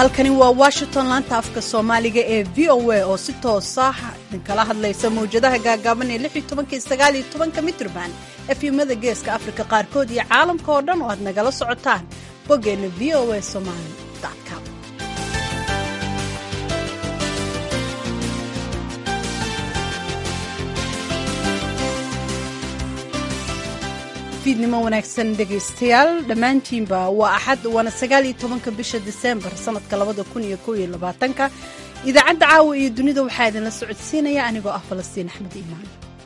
halkani waa washington laanta afka soomaaliga ee v o a oo si toosa idinkala hadlaysa mawjadaha gaagaaban ee lix iyo tobanka iyo sagaal iyo tobanka mitrban efyumada geeska afrika qaarkood iyo caalamka oo dhan oo aad nagala socotaan boggeenna v o a somali com fiidnimo wanaagsan dhegaystayaal dhammaantiinba waa axad waana sagaal iyo tobanka bisha diseembar sanadka labada kun iyo kow iyo labaatanka idaacadda caawa iyo dunida waxaa idinla socodsiinaya anigoo ah falastiin axmed iimaan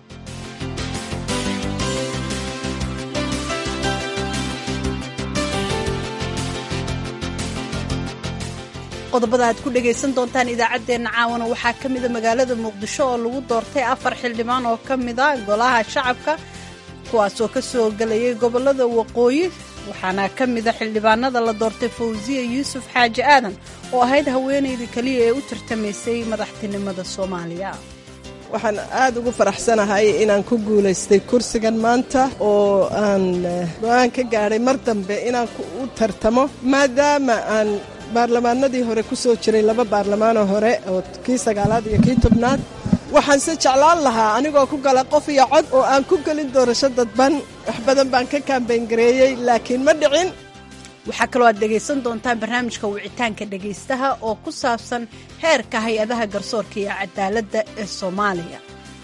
qodobada aad ku dhagaysan doontaan idaacaddeenna caawana waxaa ka mida magaalada muqdisho oo lagu doortay afar xildhibaan oo ka mida golaha shacabka kuwaasoo ka soo gelayay gobollada waqooyi waxaana ka mida xildhibaanada la doortay fawsiya yuusuf xaaji aadan oo ahayd haweenaydii keliya ee u tartamaysay madaxtinimada soomaaliya waxaan aad ugu faraxsanahay inaan ku guulaystay kursigan maanta oo aan go-aan ka gaadhay mar dambe inaan u tartamo maadaama aan baarlamaanadii hore ku soo jiray laba baarlamaanoo hore oo kii sagaalaad iyo kii tobnaad waxaan se jeclaan lahaa anigoo ku gala qof iyo cod oo aan ku gelin doorasho dadban wax badan baan ka kaambayngareeyey laakiin ma dhicin waxaa kaloo aad dhegaysan doontaan barnaamijka wicitaanka dhegaystaha oo ku saabsan heerka hay-adaha garsoorka iyo cadaaladda ee soomaaliya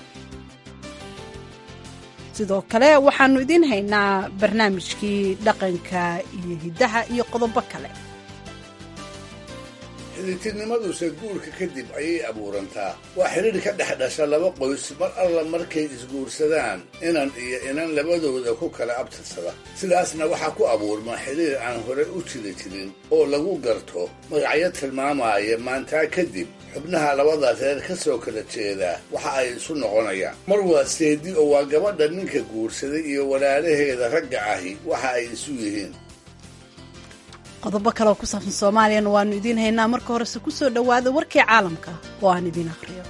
sidoo kale waxaannu idiin haynaa barnaamijkii dhaqanka iyo hiddaha iyo qodobo kale xidhiirtinimaduse guurka kadib ayay abuurantaa waa xidhiir ka dhex dhasha laba qoys mar alla markay isguursadaan inan iyo inan labadooda ku kala abtirsada sidaasna waxaa ku abuurma xidhiir aan hore u jiri jirin oo lagu garto magacyo tilmaamaya maantaa kadib xubnaha labada reer ka soo kala jeedaa waxa ay isu noqonayaan mar waa seedi oo waa gabadha ninka guursaday iyo walaalaheeda ragga ahi waxa ay isu yihiin qodobo kaleoo ku saabsan soomaaliyana waannu idiin haynaa marka horese ku soo dhowaada warkii caalamka oo aan idiin akhriyo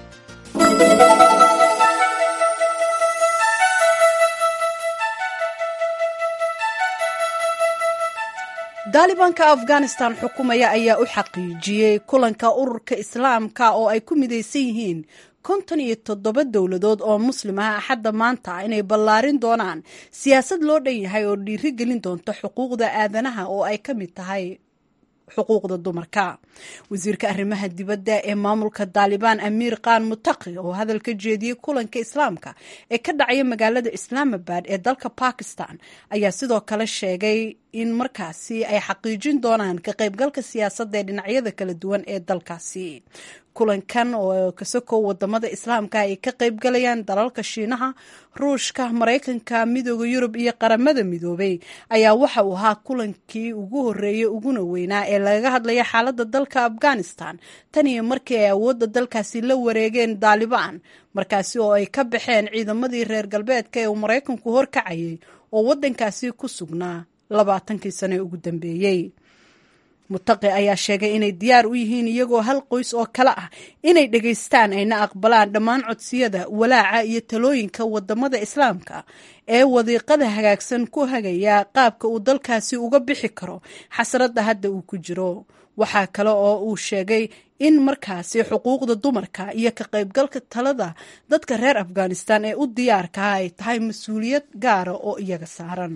daalibaanka afghanistan xukumaya ayaa u xaqiijiyey kulanka ururka islaamka oo ay ku midaysan yihiin konton iyo toddoba dowladood oo muslim ah axadda maanta inay ballaarin doonaan siyaasad loo dhan yahay oo dhiiri gelin doonta xuquuqda aadanaha oo ay ka mid tahay xuquuqda dumarka wasiirka arrimaha dibadda ee maamulka daalibaan amiir khan mutaqi oo hadal ka jeediyey kulanka islaamka ee ka dhacaya magaalada islaamabad ee dalka bakistan ayaa sidoo kale sheegay in markaasi ay xaqiijin doonaan ka qaybgalka siyaasadda ee dhinacyada kala duwan ee dalkaasi kulankan oo kasokow wadamada islaamka ay ka qaybgalayaan dalalka shiinaha ruushka maraykanka midooda yurub iyo qaramada midoobay ayaa waxa uu ahaa kulankii ugu horeeyey uguna weynaa ee lagaga hadlaya xaaladda dalka afghanistan tan iyo markii ay awoodda dalkaasi la wareegeen daalibaan markaasi oo ay ka baxeen ciidamadii reer galbeedka ee uu maraykanku horkacayay oo waddankaasi ku sugnaa labaatankii sane ugu dambeeyey mutaqi ayaa sheegay inay diyaar u yihiin iyagoo hal qoys oo kale ah inay dhegaystaan ayna aqbalaan dhammaan codsiyada walaaca iyo talooyinka wadamada islaamka ee wadiiqada hagaagsan ku hagaya qaabka uu dalkaasi uga bixi karo xasradda hadda uu ku jiro waxaa kale oo uu sheegay in markaasi xuquuqda dumarka iyo ka qaybgalka talada dadka reer afghanistan ee u diyaarkaha ay tahay mas-uuliyad gaara oo iyaga saaran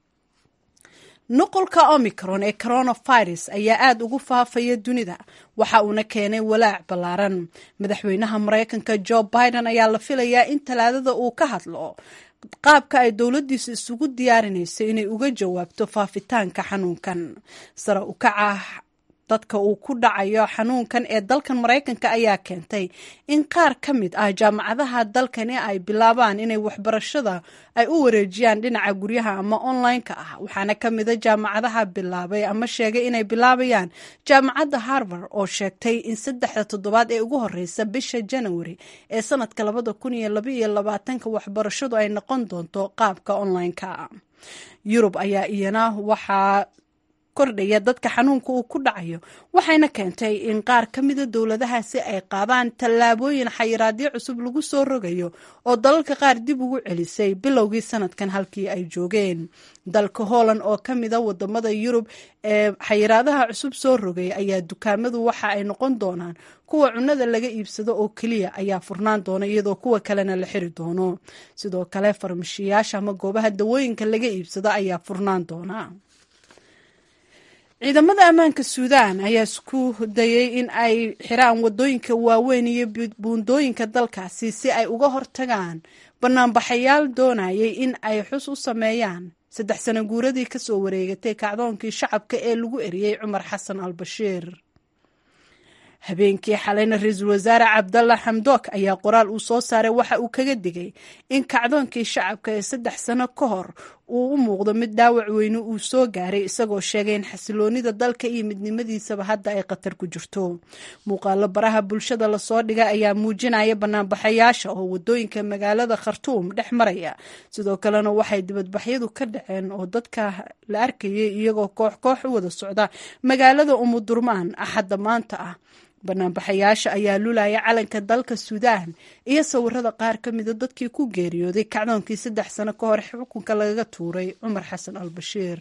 nuqulka omicron ee coronavirus ayaa aada ugu faafaya dunida waxa uuna keenay walaac ballaaran madaxweynaha maraykanka jo biden ayaa la filayaa in talaadada uu ka hadlo qaabka ay dowladdiisu isugu diyaarinayso inay uga jawaabto faafitaanka xanuunkan sare u kaca dadka uu ku dhacayo xanuunkan ee dalkan maraykanka ayaa keentay in qaar ka mid ah jaamacadaha dalkani ay bilaabaan inay waxbarashada ay u wareejiyaan dhinaca guryaha ama online-ka ah waxaana ka mida jaamacadaha bilaabay ama sheegay inay bilaabayaan jaamacadda harvard oo sheegtay in saddexda toddobaad ee ugu horeysa bisha janawari ee sanadka labada kun iyo labaiyo labaatanka waxbarashadu ay noqon doonto qaabka online-ka yurub ayaa iyana waxaa kordhaya dadka xanuunka uu ku dhacayo waxayna keentay in qaar ka mida dowladahaasi ay qaadaan tallaabooyin xayiraadyo cusub lagu soo rogayo oo dalalka qaar dib ugu celisay bilowgii sanadkan halkii ay joogeen dalka holland oo ka mida wadamada yurub ee xayiraadaha cusub soo rogay ayaa dukaamadu waxa ay noqon doonaan kuwa cunada laga iibsado oo keliya ayaa furnaan doona iyadoo kuwa kalena la xiri doono sidoo kale farmashiyaasha ama goobaha dawooyinka laga iibsado ayaa furnaan doona ciidamada ammaanka suudaan ayaa isku dayay in ay xiraan wadooyinka waaweyn iyo buundooyinka dalkaasi si ay uga hortagaan banaanbaxayaal doonayay in ay xus u sameeyaan saddex sano guuradii kasoo wareegatay kacdoonkii shacabka ee lagu eriyey cumar xasan al bashiir habeenkii xalayna ra-iisul wasaare cabdalla xamdook ayaa qoraal uu soo saaray waxa uu kaga digay in kacdoonkii shacabka ee saddex sano ka hor uu u muuqdo mid dhaawac weyne uu soo gaaray isagoo sheegay in xasiloonida dalka iyo midnimadiisaba hadda ay khatar ku jirto muuqaalo baraha bulshada lasoo dhigay ayaa muujinaya banaanbaxayaasha oo wadooyinka magaalada khartuum dhex maraya sidoo kalena waxay dibadbaxyadu ka dhaceen oo dadka la arkayay iyagoo koox koox u wada socda magaalada umudurmaan axadda maanta ah banaanbaxayaasha ayaa lulaya calanka dalka suudaan iyo sawirada qaar ka mida dadkii ku geeriyooday kacdoonkii saddex sano ka hor xukunka lagaga tuuray cumar xasan al bashiir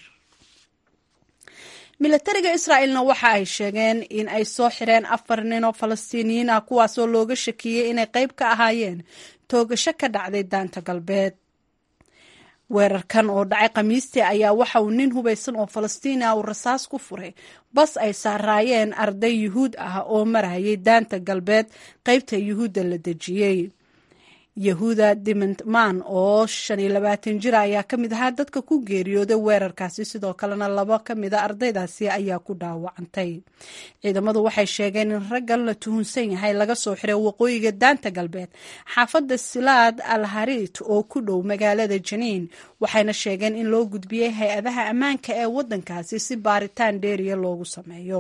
milatariga israa'ilna waxa ay sheegeen in ay soo xireen afar nin oo falastiiniyiin ah kuwaasoo looga shakiyey inay qayb ka ahaayeen toogasho ka dhacday daanta galbeed weerarkan oo dhacay khamiistii ayaa waxa uu nin hubaysan oo falastiini ah uu rasaas ku furay bas ay saaraayeen arday yuhuud ah oo marayay daanta galbeed qaybta yuhuudda la dejiyey yahuuda dimantman oo shan iyo labaatan jira ayaa ka mid ahaa dadka ku geeriyooday weerarkaasi sidoo kalena labo ka mida ardaydaasi ayaa ku dhaawacantay ciidamadu waxay sheegeen in raggan la tuhunsan yahay laga soo xiray waqooyiga daanta galbeed xaafadda silaad al harit oo ku dhow magaalada janiin waxayna sheegeen in loo gudbiyey hay-adaha ammaanka ee waddankaasi si baaritaan dheeriya loogu sameeyo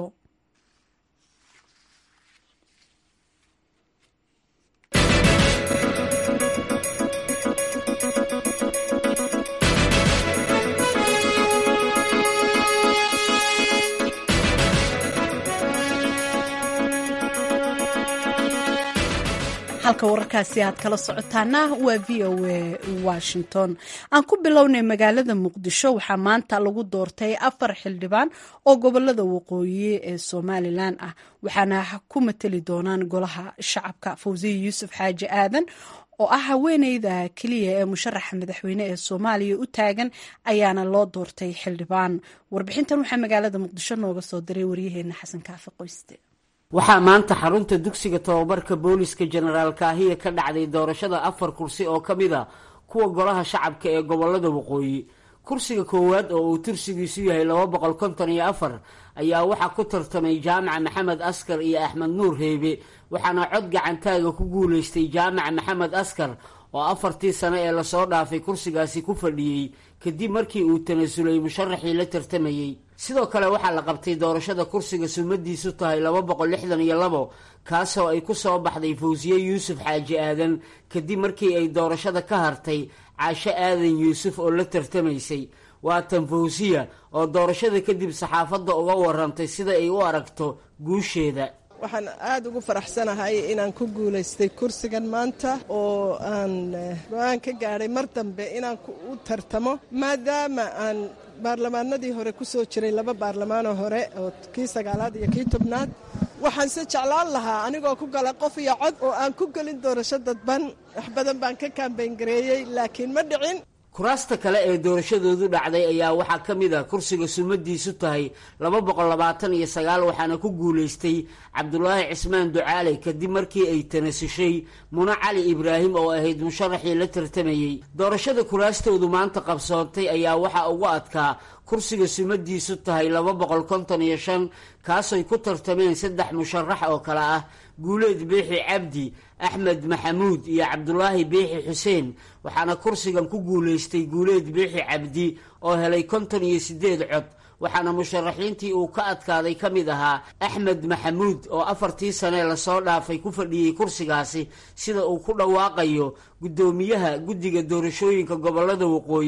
halka wararkaasi aad kala socotaana waa v o a washington aan ku bilownay magaalada muqdisho waxaa maanta lagu doortay afar xildhibaan oo gobolada waqooyi ee somalilan ah waxaana ku mateli doonaan golaha shacabka fawsiya yuusuf xaaji aadan oo ah haweeneyda keliya ee musharaxa madaxweyne ee soomaaliya u taagan ayaana loo doortay xildhibaan warbixintan waxaa magaalada muqdisho nooga soo diray waryaheena xasan kaafi qoyste waxaa maanta xarunta dugsiga tobabarka booliska jenaraal kaahiya ka dhacday doorashada afar kursi oo ka mid a kuwa golaha shacabka ee gobolada waqooyi kursiga koowaad oo uu tursigiisu yahay laba boqol konton iyo afar ayaa waxaa ku tartamay jaamaca maxamed askar iyo axmed nuur reebe waxaana cod gacantaaga ku guulaystay jaamaca maxamed askar oo afartii sano ee lasoo dhaafay kursigaasi ku fadhiyey kadib markii uu tanasulay musharaxii la tartamayey sidoo kale waxaa la qabtay doorashada kursiga sumadiisu tahay laba boqol lixdan iyo labo kaasoo ay ku soo baxday fawsiye yuusuf xaaji aadan kadib markii ay doorashada ka hartay caasho aadan yuusuf oo la tartamaysay waa tan fawsiya oo doorashada kadib saxaafadda uga warantay sida ay u aragto guusheeda waxaan aada ugu faraxsanahay inaan ku guulaystay kursigan maanta oo aan go-aan ka gaadhay mar dambe inaan u tartamo maadaama aan baarlamaanadii hore ku soo jiray laba baarlamaanoo hore oo kii sagaalaad iyo kii tobnaad waxaanse jeclaan lahaa anigoo ku gala qof iyo cod oo aan ku gelin doorasho dadban wax badan baan ka kaambayngareeyey laakiin ma dhicin kuraasta kale ee doorashadoodu dhacday ayaa waxaa ka mid a kursiga sumadiisu tahay laba boqol labaatan iyo sagaal waxaana ku guulaystay cabdulaahi cismaan ducaale kadib markii ay tanasushay muna cali ibraahim oo ahayd musharaxii la tartamayey doorashada kuraastoodu maanta qabsoontay ayaa waxaa ugu adkaa kursiga sumadiisu tahay laba boqol konton iyo shan kaasoy ku tartameen saddex musharax oo kale ah guuleed biixi cabdi axmed maxamuud iyo cabdulaahi biixi xuseen waxaana kursigan ku guulaystay guuleed biixi cabdi oo helay konton iyo siddeed cod waxaana musharaxiintii uu ka adkaaday ka mid ahaa axmed maxamuud oo afartii sane lasoo dhaafay ku fadhiyey kursigaasi sida uu ku dhawaaqayo guddoomiyaha guddiga doorashooyinka gobolada waqooyi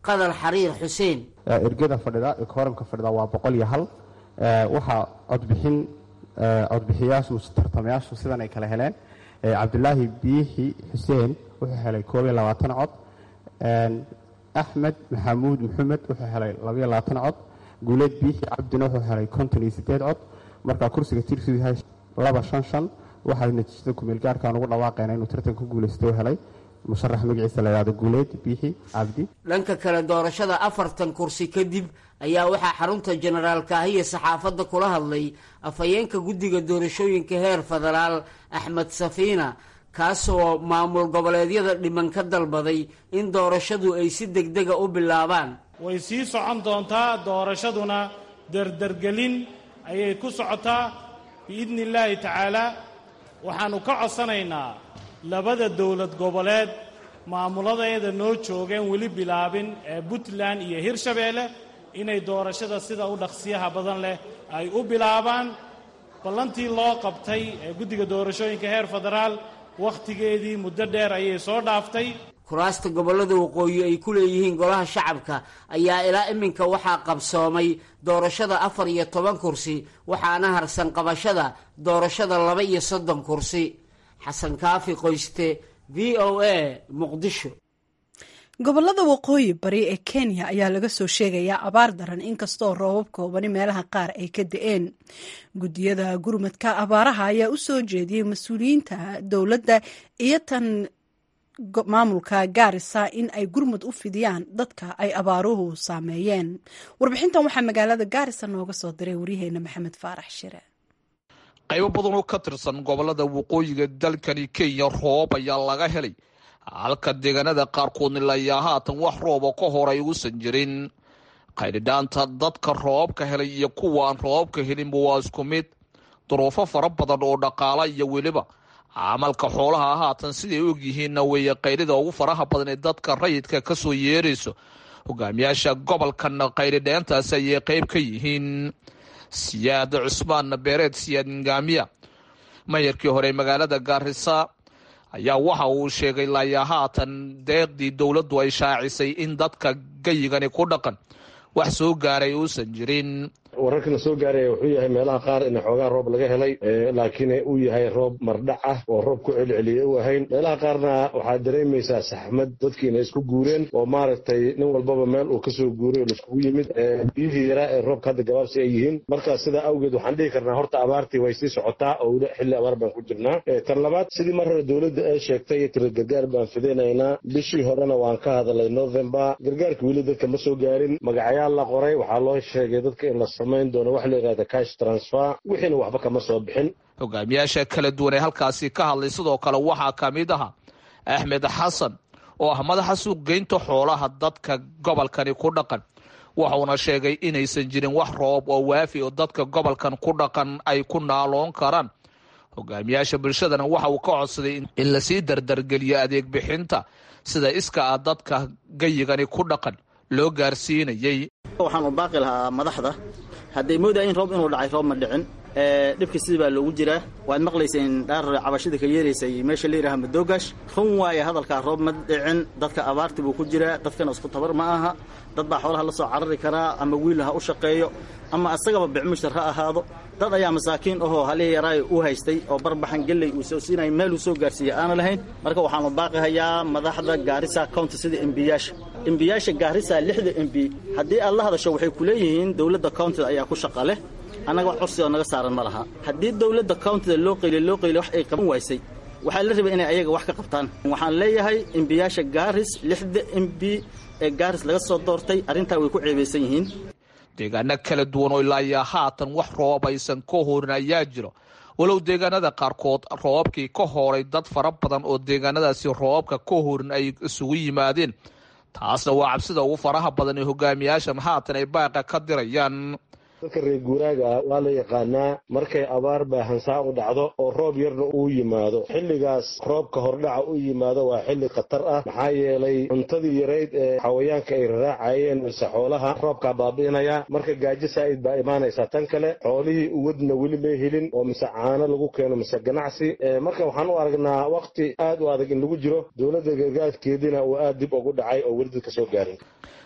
qadar xariir xuseen ergada fadhida kooramka fadhida waa boqol iyo hal waxaa codbixin codbixiyaashu tartamayaashu sidan ay kala heleen cabdulaahi biixi xuseen wuxuu helay koob iyo labaatan cod axmed maxamuud maxamed wuxuu helay labaiyo labaatan cod guuleed biixi cabdina wuxuu helay konton iyo sideed cod markaa kursiga tirsidu yahay laba shan shan waxay natiijada kumeelgaarkan ugu dhawaaqeena inuu tartan ku guulaysta u helay musharax magaciisa la yidhahdo guuleed biixi cabdi dhanka kale doorashada afartan kursi kadib ayaa waxaa xarunta jenaraal kaahiya saxaafadda kula hadlay afhayeenka guddiga doorashooyinka heer federaal axmed safiina kaasoo maamul goboleedyada dhiman ka dalbaday in doorashadu ay si degdega u bilaabaan way sii socon doontaa doorashaduna derdergelin ayay ku socotaa biidni illaahi tacaalaa waxaannu ka codsanaynaa labada dowlad goboleed maamuladeeda noo joogeen weli bilaabin ee puntland iyo hirshabeelle inay doorashada sida u dhaqsiyaha badan leh ay u bilaabaan ballantii loo qabtay ee guddiga doorashooyinka heer federaal wakhtigeedii muddo dheer ayay soo dhaaftay kuraasta gobollada waqooyi ay ku leeyihiin golaha shacabka ayaa ilaa iminka waxaa qabsoomay doorashada afar iyo toban kursi waxaana harsan qabashada doorashada laba iyo soddon kursi xasan kaafi qoyste v o a muqdisho gobollada waqooyi bari ee kenya ayaa laga soo sheegayaa abaar daran inkastoo roobab koobani meelaha qaar ay ka da-een guddiyada gurmadka abaaraha ayaa u soo jeediyey mas-uuliyiinta dowladda iyo tan maamulka gaarisa in ay gurmud u fidiyaan dadka ay abaaruhu saameeyeen warbixintan waxaa magaalada gaarisa nooga soo diray waryaheena maxamed faarax shire qaybo badan oo ka tirsan gobolada waqooyiga dalkani kenya roob ayaa laga helay halka deegaanada qaarkoodna layaa haatan wax rooba ka hor ay uusan jirin qaydhidhaanta dadka roobabka helay iyo kuwaan roobabka helinba waa isku mid duruufo fara badan oo dhaqaala iyo weliba camalka xoolaha haatan siday og yihiinna weeye qaydhida ugu faraha badan ee dadka rayidka ka soo yeerayso hogaamiyaasha gobolkana qaydhidheentaasi ayay qayb ka yihiin siyaad cusmaan beereed siyaad ngaamiya mayarkii hore magaalada gaarisa ayaa waxa uu sheegay laayaa haatan deeqdii dowladdu ay shaacisay in dadka gayigani ku dhaqan wax soo gaaray uusan jirin wararkana soo gaaraya wuxuu yahay meelaha qaar in xoogaa roob laga helay laakiin uu yahay roob mardhac ah oo roob ku celceliya u ahayn meelaha qaarna waxaad dareemaysaa saxmad dadkiina isku guureen oo maaragtay nin walbaba meel uu kasoo guuray oo laiskugu yimid biyihii yaraa ee roobka hadda gabaabsi ay yihiin marka sidaa awgeed waxaan dhihi karnaa horta abaartii way sii socotaa oo weli xilli abaar baan ku jirnaa tan labaad sidii mar hore dowladda ay sheegtay tira gargaar baan fidinaynaa bishii horena waan ka hadalay november gargaarka weli dadka ma soo gaarin magacayaal la qoray waxaa loo sheegay dadka in la doon wax la yidhahda cash transfer wixiina waxba kama soo bixin hogaamiyaasha kala duwan ee halkaasi ka hadlay sidoo kale waxaa ka mid aha axmed xasan oo ah madaxa suuqgeynta xoolaha dadka gobolkani ku dhaqan wuxuuna sheegay inaysan jirin wax roob oo waafi oo dadka gobolkan ku dhaqan ay ku naaloon karaan hogaamiyaasha bulshadana waxa uu ka codsaday in lasii dardargeliyo adeeg bixinta sida iska ah dadka gayigani ku dhaqan loo gaarsiinayay waxaan u baaqi lahaa madaxda hadday moodayin roob inuu dhacay roob ma dhicin dhibka sidii baa loogu jiraa waad maqlayseen dhaar cabashida ka yeeraysay meesha la yidhaha madoogash run waaye hadalkaa roob ma dhicin dadka abaarti buu ku jiraa dadkana isku tabar ma aha dad baa xoolaha la soo carari karaa ama wiil ha u shaqeeyo ama asagaba bicmushtar ha ahaado dad ayaa masaakiin ahoo halihii yaraay u haystay oo barbaxan gelley uu soo siinaya meel uu soo gaarsiiya aana lahayn marka waxaanu baaqihayaa madaxda gaarisa county sida embiyaasha embiyaasha gaarisa lixda embi haddii aad la hadasho waxay ku leeyihiin dowladda countyda ayaa ku shaqa leh annaga wax cursi oo naga saaran ma laha haddii dowladda countyda loo qayliy loo qayliy wax ay qaban waysay waxaa la rabay inay ayaga wax ka qabtaan waxaan leeyahay embiyaasha gaaris lixda embi ee gaaris laga soo doortay arrintaa way ku ceebaysan yihiin deegaano kala duwan oo ilaayaa haatan wax roob aysan ka horin ayaa jiro walow deegaanada qaarkood roobabkii ka horay dad fara badan oo deegaanadaasi roobabka ka horin ay isugu yimaadeen taasna waa cabsida ugu faraha badan ee hogaamiyaashan haatan ay baaqa ka dirayaan dadka reer guuraaga ah waa la yaqaanaa markay abaar baahansaa u dhacdo oo roob yarna uu yimaado xilligaas roobka hordhaca u yimaado waa xilli khatar ah maxaa yeelay cuntadii yarayd ee xawayaanka ay raraacayeen mise xoolaha roobkaa baabi'inaya marka gaajo saa'id baa imaanaysaa tan kale xoolihii uwadna weli may helin oo mise caano lagu keeno mise ganacsi marka waxaan u aragnaa wakti aad u adag in lagu jiro dowladda gargaarkeediina uu aad dib ugu dhacay oo weli dadka soo gaarin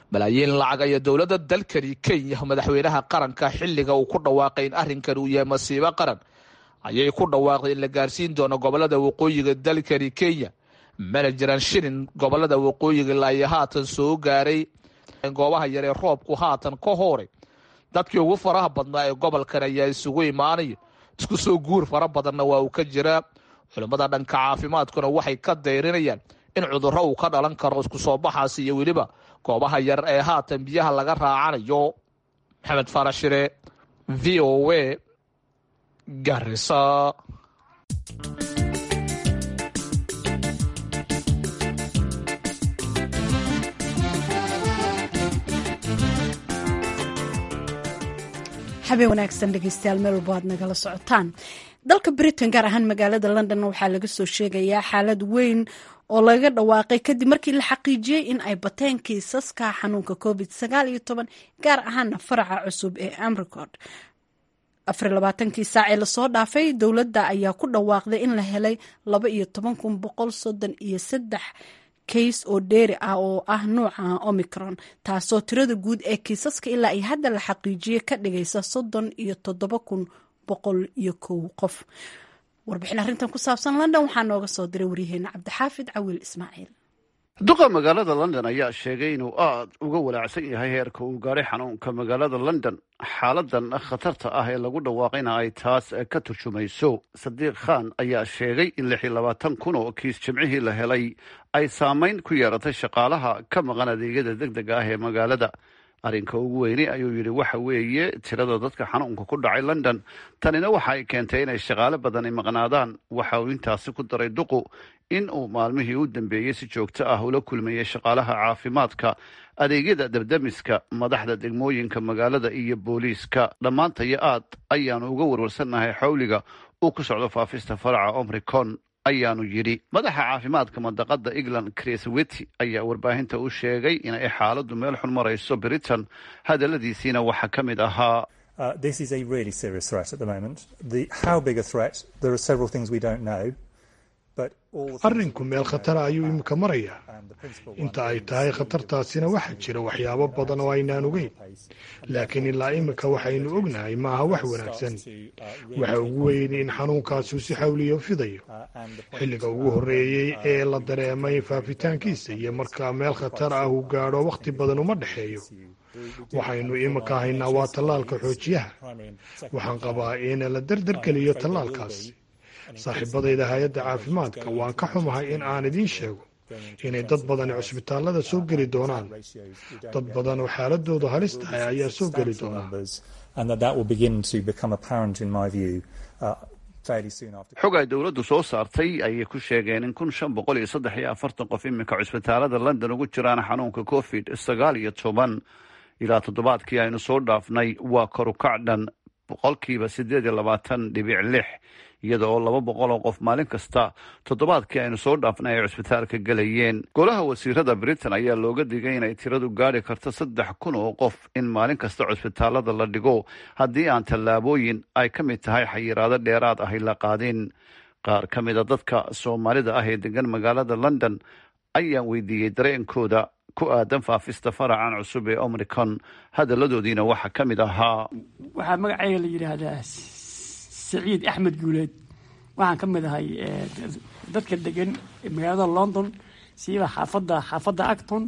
malaayiin lacag ayaa dowladda dalkani kenya madaxweynaha qaranka xilliga uu ku dhawaaqay in arrinkan uu yahay masiibo qaran ayay ku dhawaaqday in la gaarsiin doono gobolada waqooyiga dalkani kenya mana jiraan shilin gobolada waqooyiga ilaa haatan soo gaaray goobaha yaree roobku haatan ka hooray dadkii ugu faraha badnaa ee gobolkan ayaa isugu imaanaya isku soo guur fara badanna waa uu ka jiraa culimmada dhanka caafimaadkuna waxay ka dayrinayaan in cudurro uu ka dhalan karo isku soo baxaasi iyo weliba goobaha yar ee haatan biyaha laga raacanayo maxamed farashire v o a garisa habeen wanaagsan dhegeystayaal meel walbo aad nagala socotaan dalka britain gaar ahaan magaalada london waxaa laga soo sheegayaa xaalad weyn oo laga dhawaaqay kadib markii la xaqiijiyey in ay bateen kiisaska xanuunka covid sagaal iyo toban gaar ahaana faraca cusub ee amricod afar labaatankii saac ee lasoo dhaafay dowladda ayaa ku dhawaaqday in la helay laba iyo toban kun boqol soddon iyo saddex kays oo dheeri ah oo ah nuuca omicron taasoo tirada guud ee kiisaska ilaa ay hadda la xaqiijiyey ka dhigaysa soddon iyo toddoba kun boqol iyo kow qof warbixin arrintan ku saabsan london waxaa nooga soo diray waryaheena cabdixaafid cawiil ismaaciil duqa magaalada london ayaa sheegay inuu aad uga walaacsan yahay heerka uu gaadhay xanuunka magaalada london xaaladan khatarta ah ee lagu dhawaaqayna ay taas ka turjumayso sadiiq khan ayaa sheegay in lix iyo labaatan kun oo kiis jimcihii la helay ay saamayn ku yeeratay shaqaalaha ka maqan adeegyada deg dega ah ee magaalada arrinka ugu weyni ayuu yidhi waxa weeye tirada dadka xanuunka ku dhacay london tanina waxa ay keentay inay shaqaale badani maqnaadaan waxa uu intaasi ku daray duqu in uu maalmihii u dambeeyey si joogto ah ula kulmayay shaqaalaha caafimaadka adeegyada dabdamiska madaxda degmooyinka magaalada iyo booliiska dhammaantayo aad ayaanu uga warwarsannahay xawliga uu ku socdo faafista faraca omricon ayaanu yidhi madaxa caafimaadka mandaqada england chris wity ayaa warbaahinta u sheegay inay xaaladdu meel xun marayso britain hadaladiisiina waxaa ka mid ahaa arrinku meel khatara ayuu iminka marayaa inta ay tahay khatartaasina waxaa jira waxyaabo badan oo aynaan ogeyn laakiin ilaa iminka waxaynu ognahay maaha wax wanaagsan waxa ugu weyni in xanuunkaasu si xawliyo fidayo xilliga ugu horreeyey ee la dareemay faafitaankiisa iyo markaa meel khatar ah uu gaadho wakhti badan uma dhexeeyo waxaynu iminka haynaa waa tallaalka xoojiyaha waxaan qabaa in la dardargeliyo tallaalkaasi saaxiibadayda hay-adda caafimaadka waan ka xumahay in aan idiin sheego inay dad badani cusbitaallada soo geli doonaan dad badan oo xaaladoodu halis tahay ayaa soo geli doonaa xog ay dowladdu soo saartay ayay ku sheegeen in kun shan boqol iyo saddex iyo afartan qof iminka cusbitaalada london ugu jiraan xanuunka covid sagaal iyo toban ilaa toddobaadkii aynu soo dhaafnay waa korukac dhan boqolkiiba siddeed iyo labaatan dhibic lix iyada oo laba boqol oo qof maalin kasta toddobaadkii aynu soo dhaafnay ay cusbitaalka gelayeen golaha wasiirada britain ayaa looga digay inay tiradu gaadhi karto saddex kun oo qof in maalin kasta cusbitaalada la dhigo haddii aan tallaabooyin ay ka mid tahay xayiraado dheeraad ahy la qaadin qaar ka mid a dadka soomaalida ah ee degan magaalada london ayaan weydiiyey dareenkooda ku aadan faafista faracan cusub ee omricon hadaladoodiina waxaa ka mid ahaa waxaa magacayga la yidhaahdaa saciid axmed guuleed waxaan ka mid ahay dadka degan magaalada london siiba xaafadda xaafadda acton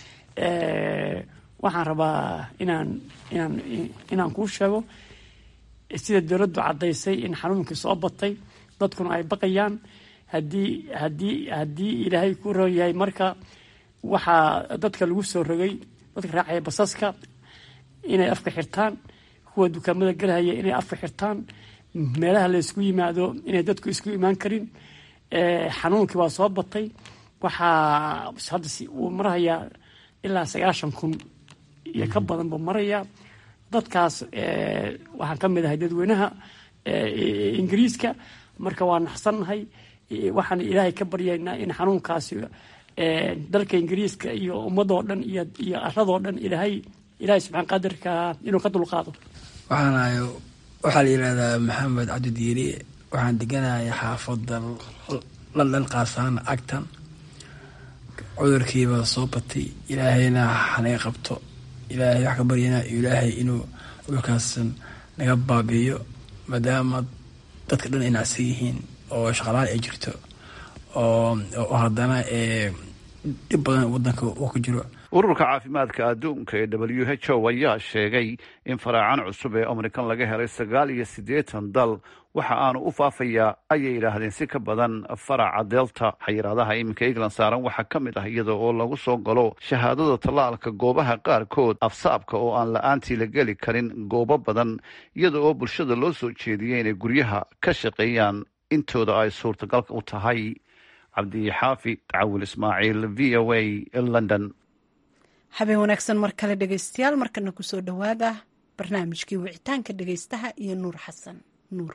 waxaan rabaa inaan inaan inaan kuu sheego sida dowladdu caddaysay in xanuunkii soo batay dadkuna ay baqayaan haddii haddii haddii ilaahay ku roon yahay marka waxaa dadka lagu soo rogay dadka raacaya basaska inay afka xirtaan kuwa dukaamada galahaya inay afka xirtaan meelaha la isku yimaado inay dadku isku imaan karin xanuunkii waa soo batay waxaa hadda uu marahayaa ilaa sagaashan kun iyo ka badan buu marayaa dadkaas waxaan ka mid ahay dadweynaha ingiriiska marka waa naxsannahay waxaan ilaahay ka baryaynaa in xanuunkaasi dalka ingiriiska iyo ummadoo dhan iyo iyo aradoo dhan ilaahay ilaahay subxaan qadirka inuu ka dulqaado waxaan ahay waxaa la yidhahdaa maxamed cabdidiiri waxaan deganahay xaafadda london qaarsahaan acton cudurkiiba soo batay ilaahayna hanaga qabto ilaahay wax ka baryana ilaahay inuu cudurkaasan naga baabi'iyo maadaama dadka dhan ay nacsan yihiin oo shaqalaal ay jirto oo haddana dhib badan wadanka uu ku jiro ururka caafimaadka adduunka ee w h o ayaa sheegay in faraacan cusub ee omrikan laga helay sagaal iyo siddeetan dal waxa aanu u faafayaa ayay yidhaahdeen si ka badan faraca delta xayiraadaha iminka england saaran waxaa ka mid ah iyada oo lagu soo galo shahaadada tallaalka goobaha qaarkood afsaabka oo aan la-aantii la geli karin goobo badan iyada oo bulshada loo soo jeediyey inay guryaha ka shaqeeyaan intooda ay suurtagalka u tahay cabdixaafi tacawil ismaaciil v o a london habeen wanaagsan mar kale dhegaystayaal markana kusoo dhowaada barnaamijkii wicitaanka dhegaystaha iyo nuur xasan nuur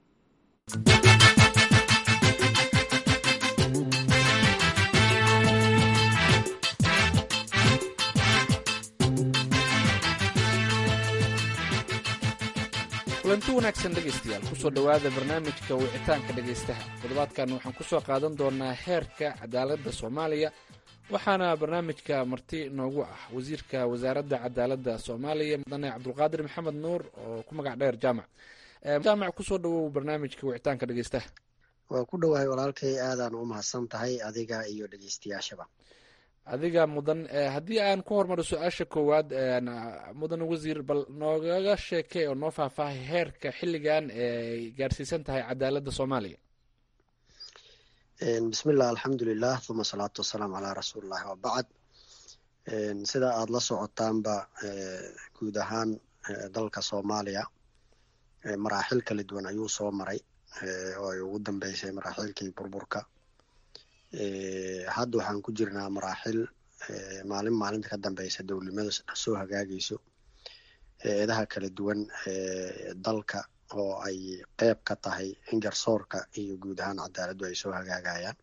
kulanti wanaagsan dhegaystayaal kusoo dhowaada barnaamijka wicitaanka dhegaystaha toddobaadkan waxaan kusoo qaadan doonaa heerka cadaaladda soomaaliya waxaana barnaamijka marti noogu ah wasiirka wasaaradda cadaaladda soomaaliya mudane cabdulqaadir maxamed nuur oo ku magac dheer jaamac jaamac kusoo dhawow barnaamijka wicitaanka dhegeystaha waa ku dhowahay walaalkay aadaan u mahadsan tahay adiga iyo dhegeystayaashaba adiga mudan haddii aan ku hormaro su-aasha koowaad mudan wasiir bal noogaga sheekay oo noo faahfaahay heerka xilligan ee gaarsiisan tahay cadaaladda soomaaliya bismillah alxamdulilah uma asalaatu wasalaamu calaa rasuulillahi wabacd sida aada la socotaanba guud ahaan dalka soomaaliya maraaxil kala duwan ayuu soo maray oo ay ugu dambeysay maraaxilkii burburka hadda waxaan ku jirnaa maraaxil maalin maalinta ka dambeysa dowladnimada soo hagaagayso eedaha kala duwan dalka oo ay qeyb ka tahay in garsoorka iyo guud ahaan cadaaladdu ay soo hagaagayaan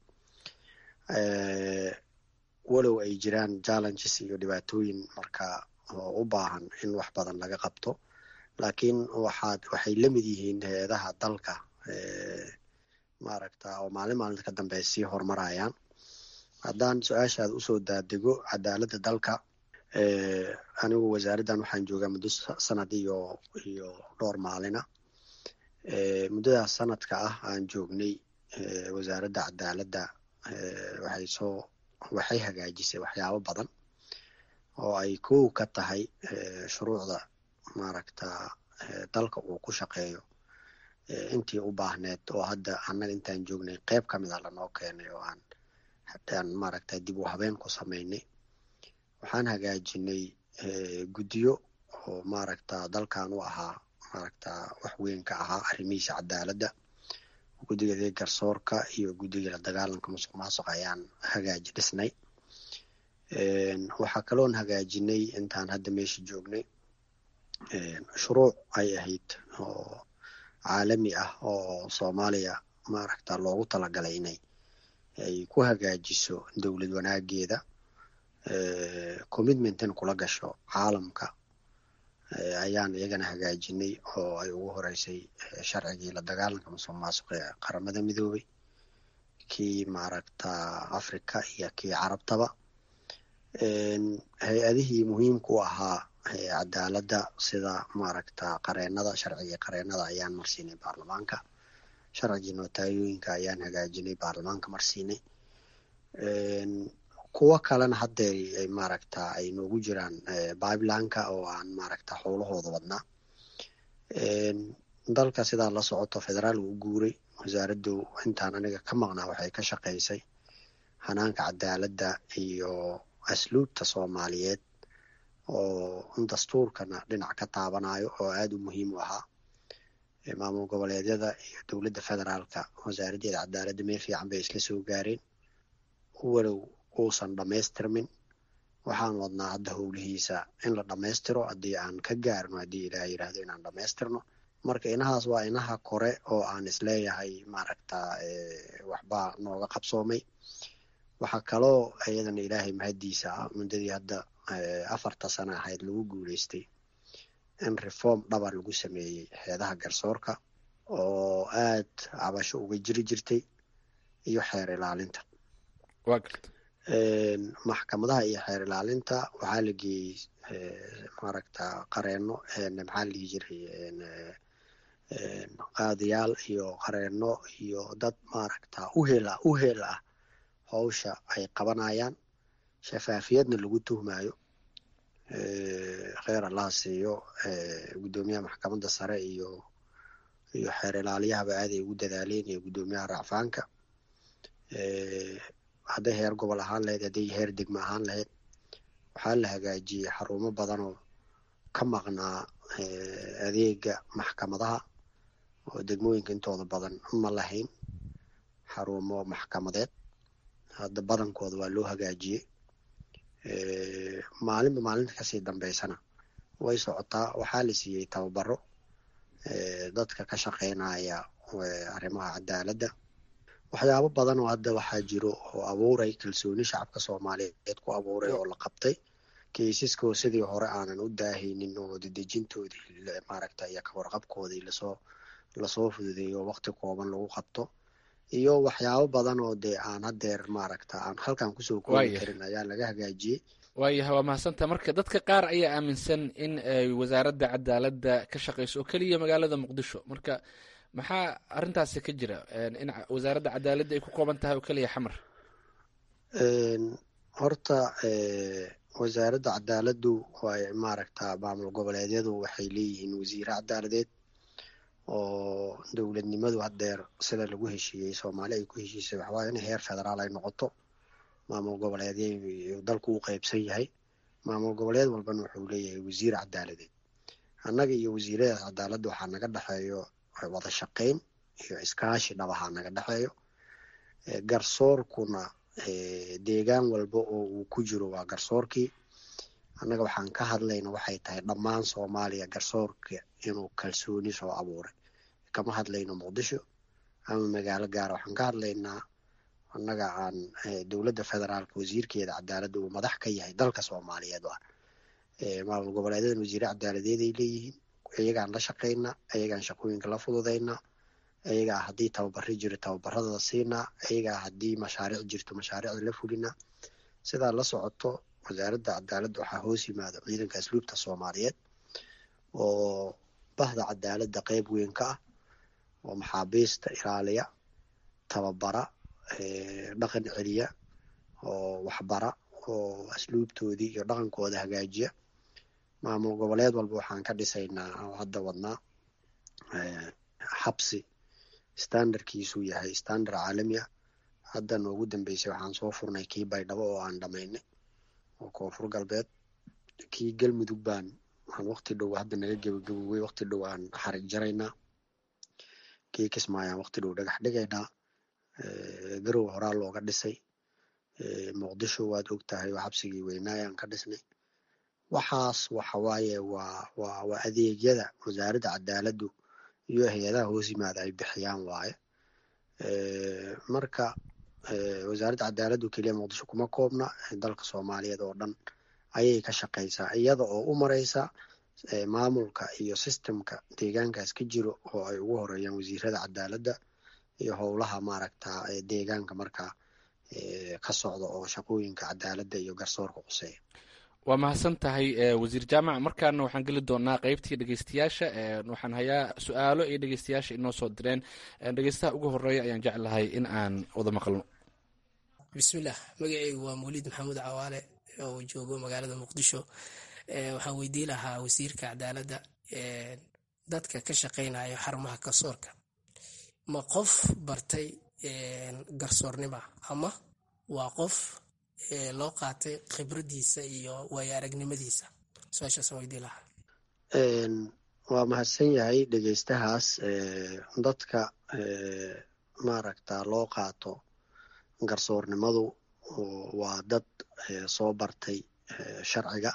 walow ay jiraan challenges iyo dhibaatooyin marka oo u baahan in wax badan laga qabto laakiin waxaad waxay la mid yihiin hay-adaha dalka maaragta oo maalin maalinta ka dambeya sii horumarayaan haddaan su-aashaad usoo daadego cadaaladda dalka anigu wasaaraddan waxaan joogaa muddo sanad iyo iyo dhowr maalina muddadaas sanadka ah aan joognay wasaaradda cadaaladda waxay soo waxay hagaajisay waxyaabo badan oo ay kow ka tahay shuruucda maaragta dalka uu ku shaqeeyo intii u baahneed oo hadda annaga intaan joognay qeyb ka mid a lanoo keenay oo aan aan maaragta dib u habeen ku samaynay waxaan hagaajinay guddiyo oo maaragta dalkan u ahaa maaragta wax weyn ka ahaa arrimihiisa cadaaladda guddiga garsoorka iyo guddiga la dagaalanka musuq maasuq ayaan hagaaji dhisnay waxaa kaloon hagaajinay intaan hadda meesha joognay shuruuc ay ahayd oo caalami ah oo soomaaliya maaragta loogu talagalay inay ay ku hagaajiso dowlad wanaageeda commitmentan kula gasho caalamka ayaan iyagana hagaajinay oo ay ugu horeysay sharcigii la dagaalanka musuq maasuq ee qaramada midoobay kii maaragta africa iyo kii carabtaba hay-adihii muhiimka u ahaa cadaaladda sida maaragta qareenada sharcigii qareenada ayaan marsiinay baarlamaanka sharcigii notaayooyinka ayaan hagaajinay baarlamaanka marsiinay kuwo kalena hadda maaragta ay noogu jiraan bibelanka oo aan maaragta howlahooda wadnaa dalka sidaa la socoto federaal uu guuray wasaaraddu intaan aniga ka maqnaa waxay ka shaqaysay hanaanka cadaaladda iyo asluubta soomaaliyeed oo dastuurkana dhinac ka taabanayo oo aada u muhiim u ahaa maamul goboleedyada iyo dowladda federaalka wasaaraddeeda cadaaladda meel fiican bay isla soo gaareen walow uusan dhammaystirmin waxaan wadnaa hadda howlihiisa in la dhammaystiro haddii aan ka gaarno haddii ilaah yidhaahdo inaan dhammaystirno marka inahaas waa inaha kore oo aan isleeyahay maaragta waxbaa nooga qabsoomay waxaa kaloo iyadana ilaahay mahaddiisa ah muddadii hadda afarta sano ahayd lagu guuleystay in reform dhabar lagu sameeyey heedaha garsoorka oo aad cabasho uga jiri jirtay iyo xeer ilaalinta maxkamadaha iyo xeer ilaalinta waxaa la geeyey maaragta qareeno maxaa la dhihi jiray qaadiyaal iyo qareeno iyo dad maaragta uhel ah uhel ah howsha ay qabanayaan shafaafiyadna lagu tuhmayo kheer allaha siiyo guddoomiyaha maxkamadda sare iyo iyo xeer ilaaliyahaba aaday ugu dadaaleen iyo guddoomiyaha racfaanka hadday heer gobol ahaan lahayd hadday heer degmo ahaan lahayd waxaa la hagaajiyey xarumo badan oo ka maqnaa adeega maxkamadaha oo degmooyinka intooda badan ma lahayn xarumo maxkamadeed hadda badankooda waa loo hagaajiyey maalinba maalinta kasii dambeysana way socotaa waxaa la siiyey tababaro dadka ka shaqeynaya arrimaha cadaaladda waxyaabo badan oo hadda waxaa jiro oo abuuray kalsooni shacabka soomaaliyeed ku abuuray oo la qabtay keisaskoo sidii hore aanan u daahaynin oo dedejintoodii maaragta iyo kawarqabkoodii lasoo lasoo fududeeyo waqti kooban lagu qabto iyo waxyaabo badan oo dee aan hadeer maaragta aan halkan kusoo koobi karin ayaa laga hagaajiyey waayaha waa mahadsanta marka dadka qaar ayaa aaminsan in ay wasaaradda cadaaladda ka shaqeyso oo keliya magaalada muqdisho marka maxaa arrintaasi ka jira in wasaaradda cadaaladda ay ku kooban tahay oo keliya xamar horta wasaaradda cadaaladdu way maaragta maamul goboleedyadu waxay leeyihiin wasiire cadaaladeed oo dowladnimadu hadeer sida lagu heshiiyey soomaali ay ku heshiisay waxawaaya in heer federaal ay noqoto maamul goboleedyay dalku u qeybsan yahay maamul goboleed walbana wuxuu leeyahay wasiir cadaaladeed annaga iyo wasiirada cadaaladda waxaa naga dhexeeyo wada shaqeyn iyo iskaashi dhabahaa naga dhexeeyo garsoorkuna deegaan walba oo uu ku jiro waa garsoorkii annaga waxaan ka hadlayna waxay tahay dhammaan soomaaliya garsoorka inuu kalsooni soo abuuray kama hadlayno muqdisho ama magaalo gaara waxaan ka hadlaynaa annaga aan dowladda federaalka wasiirkeeda cadaaladda uu madax ka yahay dalka soomaaliyeed ah maamul goboleedadan wasiire cadaaladeed ay leeyihiin iyagaan la shaqaynaa iyagaan shaqooyinka la fududaynaa iyagaa haddii tababari jiro tababaradada siinaa iyagaa haddii mashaariic jirto mashaariicda la fulinaa sidaa la socoto wasaaradda cadaaladda waxaa hoos yimaada ciidanka asluubta soomaaliyeed oo bahda cadaaladda qeyb weyn ka ah oo maxaabiista ilaaliya tababara dhaqan celiya oo waxbara oo asluubtoodii iyo dhaqankooda hagaajiya maamul goboleed walba waxaan ka dhisaynaa oo hadda wadnaa xabsi standardkiisu yahay standard caalami ah hadda noogu dambeysay waxaan soo furnay kii baydhabo oo aan dhamaynay oo koonfur galbeed kii galmudug baan aan waqti dhow hadda naga gebagabowey waqti dhow aan xarig jaraynaa kii kismaayaan waqti dhow dhagax dhigaynaa garow horaa looga dhisay muqdisho waad og tahay oo xabsigii weynaayaan ka dhisnay waxaas waxawaaye waa waa waa adeegyada wasaaradda cadaaladdu iyo hay-adaha hoos yimaada ay bixiyaan waaye marka wasaaradda cadaaladdu keliya muqdisho kuma koobna dalka soomaaliyeed oo dhan ayay ka shaqaysaa iyada oo u mareysa maamulka iyo sistemka deegaankaas ka jiro oo ay ugu horeeyaan wasiirada cadaaladda iyo howlaha maaragta deegaanka markaa ka socda oo shaqooyinka cadaaladda iyo garsoorka quseeya waa mahadsan tahay wasiir jaamac markaana waxaan geli doonaa qeybtii dhegeystayaasha waxaan hayaa su-aalo iyo dhegeystayaasha inoo soo direen dhegeystaha ugu horeeya ayaan jeclahay in aan wada maqalno bismillaah magaceygu waa mawliid maxamuud cawaale oo joogo magaalada muqdisho waxaan weydii lahaa wasiirka cadaaladda dadka ka shaqeynayo xarumaha garsoorka ma qof bartay garsoornima ama waa qof loo qaatay khibradiisa iyo waayo aragnimadiisa su-aashaasaan weydii lahaa waa mahadsan yahay dhegeystahaas dadka maaragta loo qaato garsoornimadu waa dad soo bartay sharciga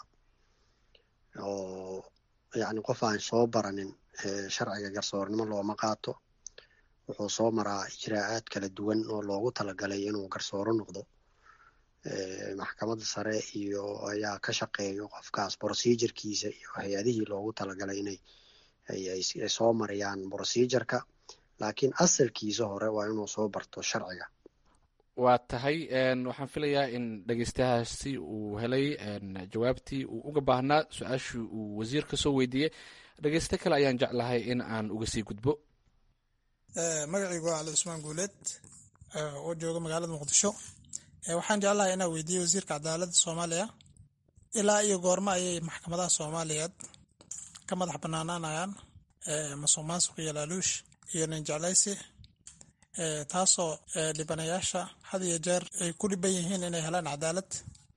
oo yacni qof aan soo baranin sharciga garsoornimo looma qaato wuxuu soo maraa ijraa'aad kala duwan oo loogu talagalay inuu garsooro noqdo maxkamadda sare iyo ayaa ka shaqeeyo qofkaas procedurkiisa iyo hay-adihii loogu talagalay inay ay soo mariyaan procedurka laakiin asalkiisa hore waa inuu soo barto sharciga waa tahay waxaan filayaa in dhegeystayaasi uu helay jawaabtii uu uga baahnaa su-aashii uu wasiirka soo weydiiyey dhegeysto kale ayaan jeclahay in aan uga sii gudbo magacaygu waa cali cusmaan guuleed oo jooga magaalada muqdisho waxaan jeclahay inaan weydiiye wasiirka cadaaladda soomaaliya ilaa iyo goormo ayay maxkamadaha soomaaliyeed ka madax banaanaanayaan masuq maasuq iyo laaluush iyo nin jeclaysi taasoo dhibanayaasha had iyo jeer ay ku dhiban yihiin inay helaan cadaalad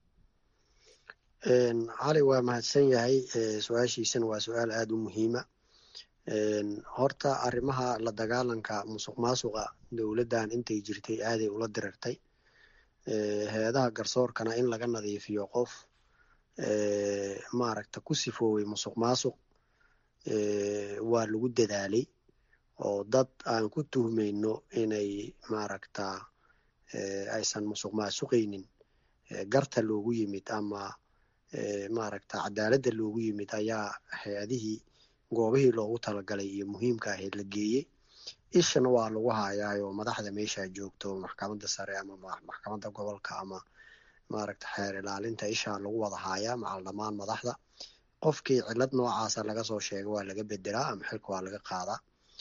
cali waa mahadsan yahay su-aashiisana waa su-aal aada u muhiima horta arrimaha la dagaalanka musuq maasuqa dowladdan intay jirtay aaday ula dirirtay hay-adaha garsoorkana in laga nadiifiyo qof maaragta ku sifooway musuq maasuq waa lagu dadaalay oo dad aan ku tuhmayno inay maaragta aysan musuq maasuqaynin garta loogu yimid ama maaragta cadaaladda loogu yimid ayaa hay-adihii goobihii loogu talagalay iyo muhiimka ahayd la geeyey ishana waa lagu hayaayoo madaxda meesha joogto maxkamadda sare ama maxkamadda gobolka ama maaragta xeer ilaalinta ishaa lagu wada haayaa macal dhammaan madaxda qofkii cilad noocaasa laga soo sheega waa laga bedelaa ama xilka waa laga qaadaa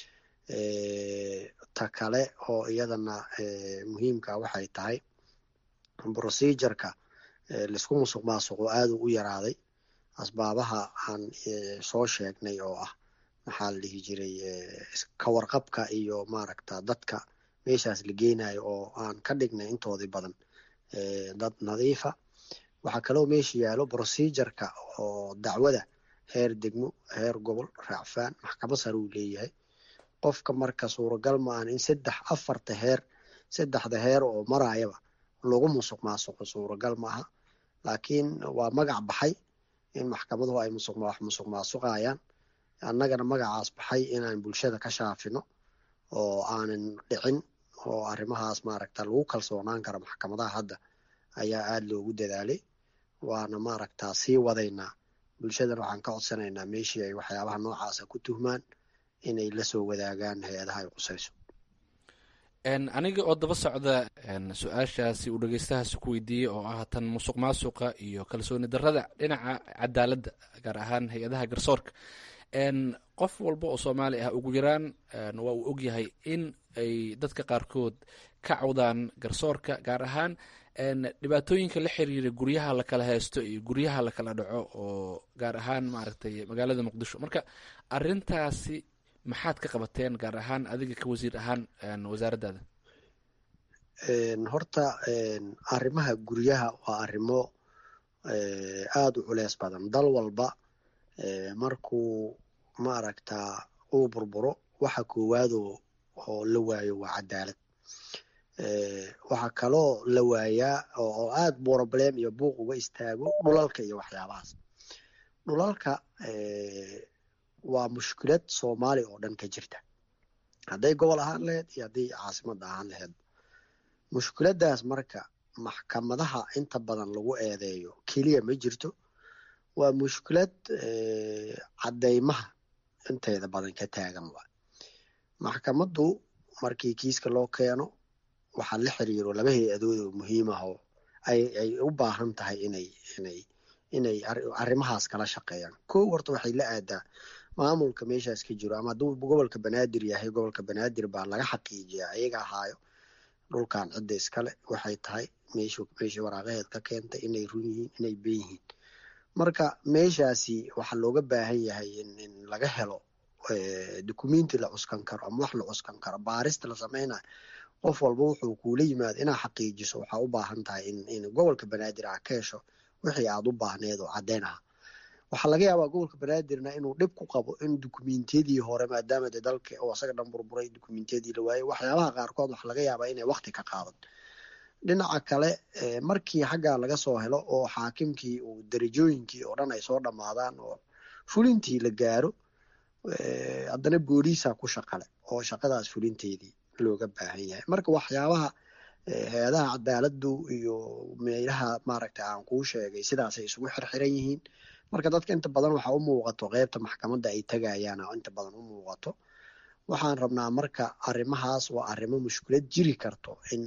ta kale oo iyadana muhiimka waxay tahay procedureka laisku musuq maasuqo aada u yaraaday asbaabaha aan soo sheegnay oo ah maxaa la dhihi jiray kawarqabka iyo maaragta dadka meeshaas la geenayo oo aan ka dhignay intoodii badan dad nadiifa waxaa kaloo meesha yaalo procedureka oo dacwada heer degmo heer gobol raacfaan maxkamad sare uu leeyahay qofka marka suuragal maahan in saddex afarta heer saddexda heer oo marayaba lagu musuq maasuqo suuragal maaha laakiin waa magac baxay in maxkamaduhu ay musuq wax musuq maasuqayaan annagana magacaas baxay inaan bulshada ka shaafino oo aanan dhicin oo arrimahaas maaragta lagu kalsoonaan karo maxkamadaha hadda ayaa aada loogu dadaalay waana maaragta sii wadaynaa bulshadana waxaan ka codsanaynaa meeshii ay waxyaabaha noocaasa ku tuhmaan inay la soo wadaagaan hay-adaha ay qusayso aniga oo daba socda su-aashaasi uu dhegeystahaasi ku weydiiyey oo ah tan musuq maasuqa iyo kalsooni darada dhinaca cadaaladda gaar ahaan hay-adaha garsoorka qof walba oo soomaali ah ugu yaraan waa uu ogyahay in ay dadka qaarkood ka cawdaan garsoorka gaar ahaan dhibaatooyinka la xiriira guryaha lakala haysto iyo guryaha lakala dhaco oo gaar ahaan maaragtay magaalada muqdisho marka arintaasi maxaad ka qabateen gaar ahaan adiga ka wasiir ahaan wasaaraddaada horta arrimaha guryaha waa arrimo aada u culeys badan dal walba markuu maaragta uu burburo waxa koowaadoo oo la waayo waa cadaalad waxaa kaloo la waayaa oo aada problem iyo buuq uga istaago dhulalka iyo waxyaabahaas dhulalka waa mushkilad soomaaliya oo dhan ka jirta hadday gobol ahaan laheyd iyo hadday caasimada ahaan laheyd mushkiladaas marka maxkamadaha inta badan lagu eedeeyo keliya ma jirto waa mushkilad caddeymaha inteeda badan ka taagan waa maxkamaddu markii kiiska loo keeno waxaa la xiriiro laba hay-adood oo muhiim ah oo ay ay u baahan tahay inay inay inay arrimahaas kala shaqeeyaan kow horta waxay la aadaa maamulka meeshaas ka jiro ama hadduu gobolka banaadir yahay gobolka banaadir baa laga xaqiijiyaa ayaga ahaayo dhulkan cidda iskale waxay tahay meeshu meeshii waraaqaheed ka keentay inay run yihiin inay ben yihiin marka meeshaasi waxaa looga baahan yahay in in laga helo dukumenti la cuskan karo ama wax la cuskan karo baarista la sameynayo qof walba wuxuu kuula yimaado inaa xaqiijiso waxaa u baahan tahay in in gobolka banaadir aa ka hesho wixii aad u baahneed oo caddeyn ah waxaa laga yaabaa gobolka banaadirna inuu dhib ku qabo in dukumentiyadii hore maadaama de dalka oo asaga dhan burburay dukumentiyadii la waayey waxyaabaha qaarkood waxaa laga yaabaa inay wakti ka qaadan dhinaca kale markii xaggaa laga soo helo oo xaakimkii uu darajooyinkii oo dhan ay soo dhammaadaan oo fulintii la gaaro haddana booliisa ku shaqale oo shaqadaas fulinteedii looga baahan yahay marka waxyaabaha hay-adaha cadaaladdu iyo meelaha maaragta aan kuu sheegay sidaasay isugu xirxiran yihiin marka dadka inta badan waxa u muuqato qeybta maxkamadda ay tegayaan oo inta badan u muuqato waxaan rabnaa marka arrimahaas waa arrimo mushkilad jiri karto in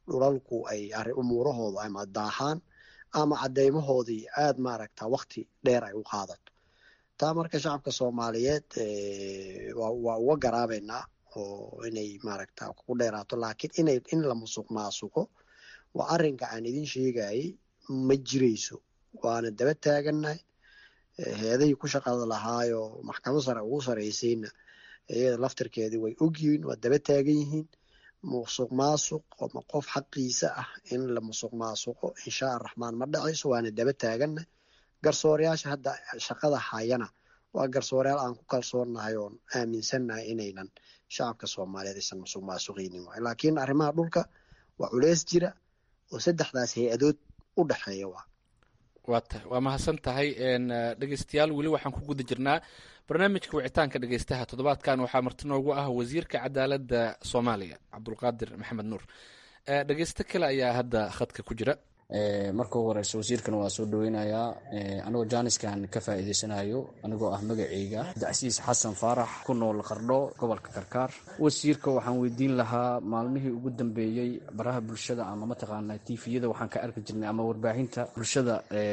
dhulalku ay umuurahoodu ama daahaan ama cadeymahoodii aada maaragta wakti dheer ay u qaadato taa marka shacabka soomaaliyeed waa uga garaabeynaa oo inay maaragta ku dheeraato laakiin inay in la musuq maasuqo waa arrinka aan idin sheegayay ma jirayso waana daba taagannahay heedahii ku shaqada lahaayo maxkamad sare ugu sareysayna iyada laftirkeedii way ogyihiin waa daba taagan yihiin musuq maasuq ama qof xaqiisa ah in la musuq maasuqo inshaa araxmaan ma dhacayso waana daba taaganna garsoorayaasha hadda shaqada hayana waa garsoorayaal aan ku kalsoonnahay oon aaminsannahay inaynan shacabka soomaaliyeed aysan musuq maasuqaynin waay laakiin arrimaha dhulka waa culeys jira oo saddexdaas hay-adood u dhexeeya waa waa ta waa mahadsan tahay dhegeystayaal weli waxaan ku guda jirnaa barnaamijka wicitaanka dhegeystaha toddobaadkan waxaa marti noogu ah wasiirka cadaaladda soomaaliya cabdulqaadir maxamed nuur dhegeysto kale ayaa hadda khadka ku jira marka ugu horeysa wasiirkana waa soo dhaweynayaa anigoo jaaniskan ka faa'iideysanayo anigoo ah magaceyga dacsiis xasan faarax ku nool qardho gobolka karkaar wasiirka waxaan weydiin lahaa maalmihii ugu dambeeyey baraha bulshada ama mataqaanaa tifiyada waxaan ka arki jirnay ama warbaahinta bulshada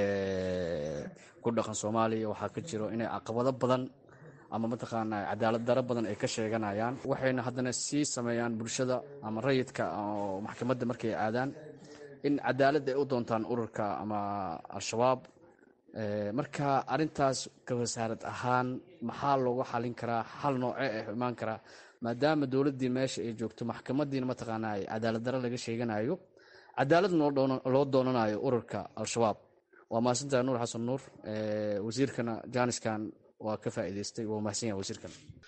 ku dhaqan soomaaliya waxaa ka jiro inay caqabado badan ama mataqaanaa cadaalad daro badan ay ka sheeganayaan waxayna haddana sii sameeyaan bulshada ama rayidka oo maxkamadda markay aadaan in cadaalad ay u doontaan ururka ama al-shabaab marka arintaas ka wasaarad ahaan maxaa looga xalin karaa xal nooce ah imaan karaa maadaama dowladdii meesha ay joogto maxkamadiina mataqaanaa cadaalad daro laga sheeganayo cadaalad loo doonanayo ururka al-shabaab waa mahadsantahay nuur xasan nuur wasiirkana jaaniskan waa ka faa'iideystay waa mahadsan yahay wasiirkan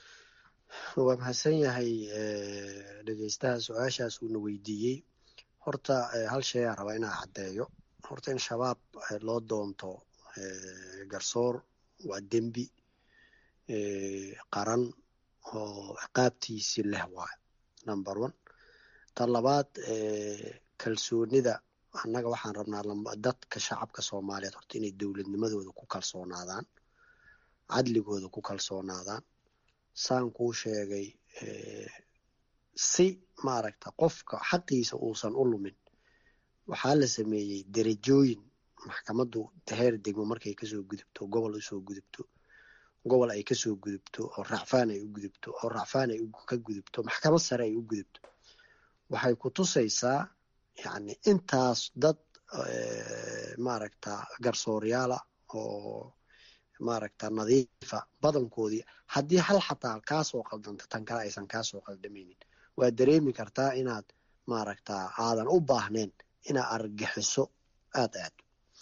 waa mahadsan yahay dhegeystaha su-aashaas uuna weydiiyey horta hal shay aan rabaa inaa caddeeyo horta in shabaab loo doonto garsoor waa dembi qaran oo ciqaabtiisi leh waay number one ta labaad kalsoonida annaga waxaan rabnaa dadka shacabka soomaaliyeed horta inay dowladnimadooda ku kalsoonaadaan cadligooda ku kalsoonaadaan saan kuu sheegay si maaragta qofka xaqiisa uusan u lumin waxaa la sameeyey derajooyin maxkamaddu heer degmo markay kasoo gudubto gobol usoo gudubto gobol ay kasoo gudubto oo racfaan ay u gudubto oo racfaan ay ka gudubto maxkamad sare ay u gudubto waxay ku tusaysaa yacni intaas dad maaragta garsooryaala oo maaragta nadiifa badankoodii haddii hal xataa kaasoo qaldanta tan kale aysan kaasoo qaldamaynin waa dareemi kartaa inaad maaragta aadan u baahnayn inaad argagixiso aada aado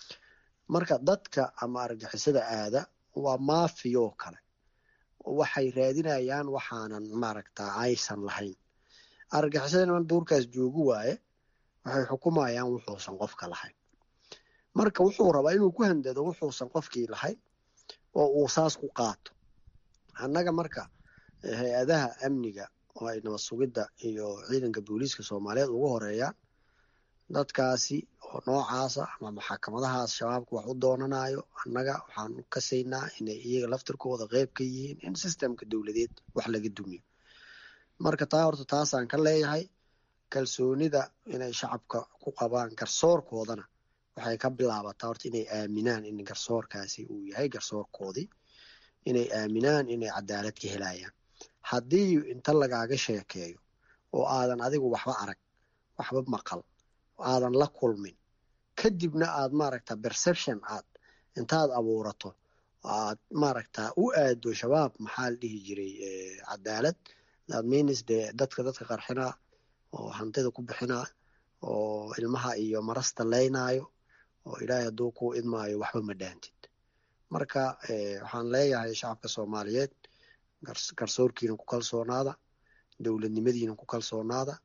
marka dadka ama argagixisada aada waa maafiyoo kale waxay raadinayaan waxaanan maaragta aysan lahayn argagixisada niman duurkaas joogu waaye waxay xukumayaan wuxuusan qofka lahayn marka wuxuu rabaa inuu ku handado wuxuusan qofkii lahayn oo uu saas ku qaato annaga marka hay-adaha amniga oo ay nabad sugidda iyo ciidanka booliiska soomaaliyeed ugu horeeyaan dadkaasi oo noocaasa ama maxakamadahaas shabaabka wax u doonanayo annaga waxaan kasaynaa inay iyaga laftirkooda qeyb ka yihiin in sistemka dowladeed wax laga dumiyo marka taa horta taasaan ka leeyahay kalsoonida inay shacabka ku qabaan garsoorkoodana waxay ka bilaabataa horta inay aaminaan in garsoorkaasi uu yahay garsoorkoodii inay aaminaan inay cadaalad ka helayaan haddii inta lagaaga sheekeeyo oo aadan adigu waxba arag waxba maqal aadan la kulmin kadibna aad maaragta perception aad intaad abuurato aad maaragta u aado shabaab maxaa la dhihi jiray cadaalad that means dee dadka dadka qarxinaa oo hantida ku bixinaa oo ilmaha iyo marasta leynaayo oo ilaahay hadduu ku idmaayo waxba ma dhaantid marka waxaan leeyahay shacabka soomaaliyeed garsoorkiina ku kalsoonaada dowladnimadiina ku kalsoonaada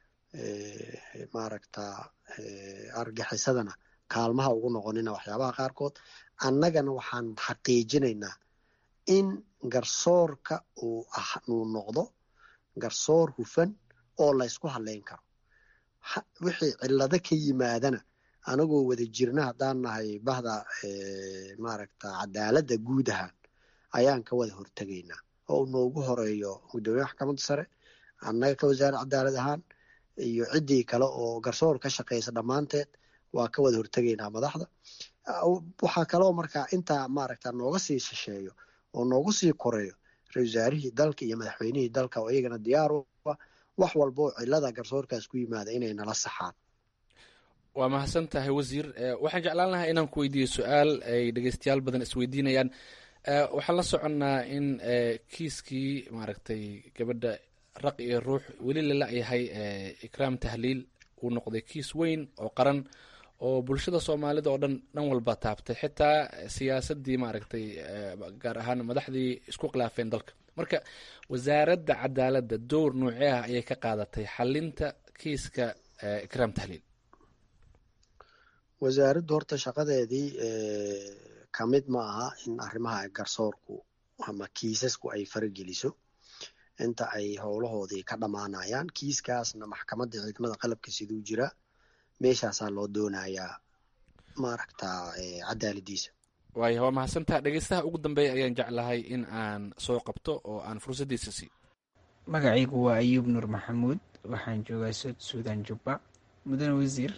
maaragta argaxisadana kaalmaha ugu noqonina waxyaabaha qaarkood annagana waxaan xaqiijinaynaa in garsoorka uu ah uu noqdo garsoor hufan oo laysku hadleyn karo wixii cillado ka yimaadana anagoo wada jirna haddaan nahay bahda maaragta cadaaladda guud ahaan ayaan ka wada hortegaynaa oo noogu horeeyo guddoomiye maxkamadda sare annaga ka wasaare cadaalad ahaan iyo ciddii kale oo garsoor ka shaqeysa dhammaanteed waa ka wada hortegaynaa madaxda waxaa kaloo markaa intaa maaragta nooga sii shisheeyo oo noogu sii koreeyo ra-isul wasaarihii dalka iyo madaxweynihii dalka oo iyagana diyaar u ah wax walba oo cilada garsoorkaas ku yimaada inay nala saxaan waa mahadsan tahay wasiir waxaan jeclaan lahaa inaan ku weydiiyo su-aal ay dhegeystayaal badan isweydiinayaan waxaan la soconnaa in kiiskii maaragtay gabadha raq iyo ruux weli lala yahay ikraam tahliil uu noqday kiis weyn oo qaran oo bulshada soomaalida oo dhan dhan walba taabtay xitaa siyaasadii maaragtay gaar ahaan madaxdii isku khilaafeen dalka marka wasaaradda cadaaladda dowr noocee ah ayay ka qaadatay xalinta kiiska ikraam tahliil wasaaraddu horta shaqadeedii ka mid ma aha in arrimaha garsoorku ama kiisasku ay farageliso inta ay howlahoodii ka dhammaanayaan kiiskaasna maxkamadda ciidamada qalabka siduu jira meeshaasaa loo doonayaa maaragta cadaaladiisa waaya waa mahadsantaha dhegeystaha ugu dambeeya ayaan jeclahay in aan soo qabto oo aan fursaddiisa sii magacaygu waa ayuub nuur maxamuud waxaan joogaa sud suudan jubba mudane wasiir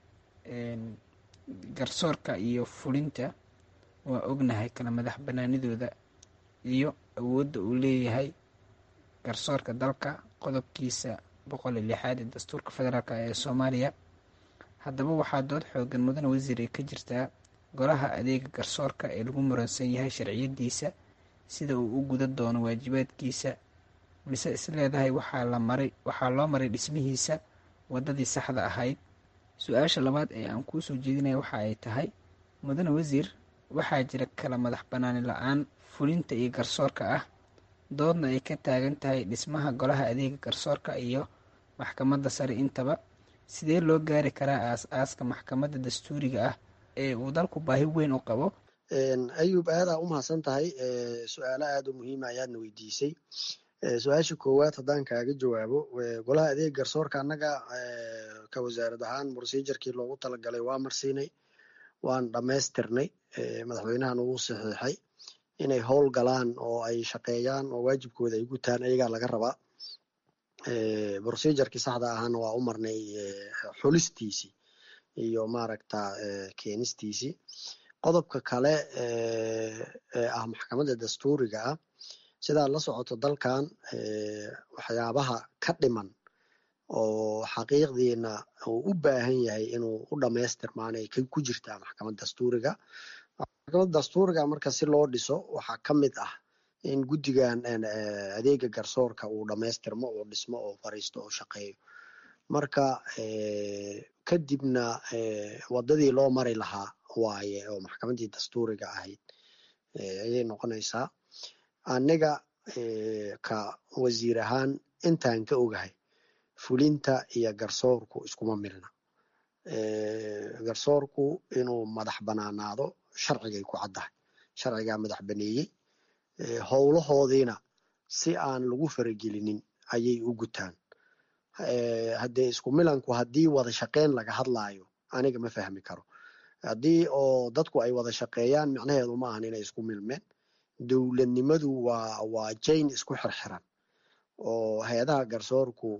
garsoorka iyo fulinta waa ognahay kala madax banaanidooda iyo awoodda uu leeyahay garsoorka dalka qodobkiisa boqol iyo lixaad ee dastuurka federaalk ee soomaaliya haddaba waxaa dood xoogan mudane wasiir ay ka jirtaa golaha adeega garsoorka ee lagu muransan yahay sharciyadiisa sida uu u gudan doono waajibaadkiisa mise isleedahay waxaa la maray waxaa loo maray dhismihiisa waddadii saxda ahayd su-aasha labaad ee aan kuu soo jeedinaya waxa ay tahay mudane wasiir waxaa jira kala madax banaani la-aan fulinta iyo garsoorka ah doodna ay ka taagan tahay dhismaha golaha adeega garsoorka iyo maxkamadda sare intaba sidee loo gaari karaa aas-aaska maxkamadda dastuuriga ah ee uu dalku baahi weyn u qabo ayub aadaa u mahadsan tahay su-aalo aada u muhiima ayaadna weydiisay su-aasha koowaad haddaan kaaga jawaabo golaha adeeg garsoorka annaga ka wasaarad ahaan procedurkii loogu talagalay waa marsiinay waan dhammaystirnay madaxweynahan uu saxiixay inay howl galaan oo ay shaqeeyaan oo waajibkooda ay gutaan ayagaa laga rabaa procedurkii saxda ahaana waa u marnay xulistiisii iyo maaragta keenistiisii qodobka kale ee ah maxkamadda dastuuriga ah sidaad la socoto dalkan waxyaabaha ka dhiman oo xaqiiqdiina uu u baahan yahay inuu u dhamaystirmaanay ku jirtaa maxkamad dastuuriga maxkamad dastuuriga marka si loo dhiso waxaa ka mid ah in guddigan adeega garsoorka uu dhamaystirmo oo dhismo oo fariisto oo shaqeeyo marka kadibna waddadii loo mari lahaa waaye oo maxkamaddii dastuuriga ahayd ayay noqonaysaa aniga ka wasiir ahaan intaan ka ogahay fulinta iyo garsoorku iskuma milna garsoorku inuu madax banaanaado sharcigay ku caddahay sharcigaa madax baneeyey howlahoodiina si aan lagu faragelinin ayay u gutaan haddee isku milanku haddii wada shaqeyn laga hadlaayo aniga ma fahmi karo haddii oo dadku ay wada shaqeeyaan micnaheedu ma ahan inay isku milmeen dowladnimadu waa waa jain isku xirxiran oo hay-adaha garsoorku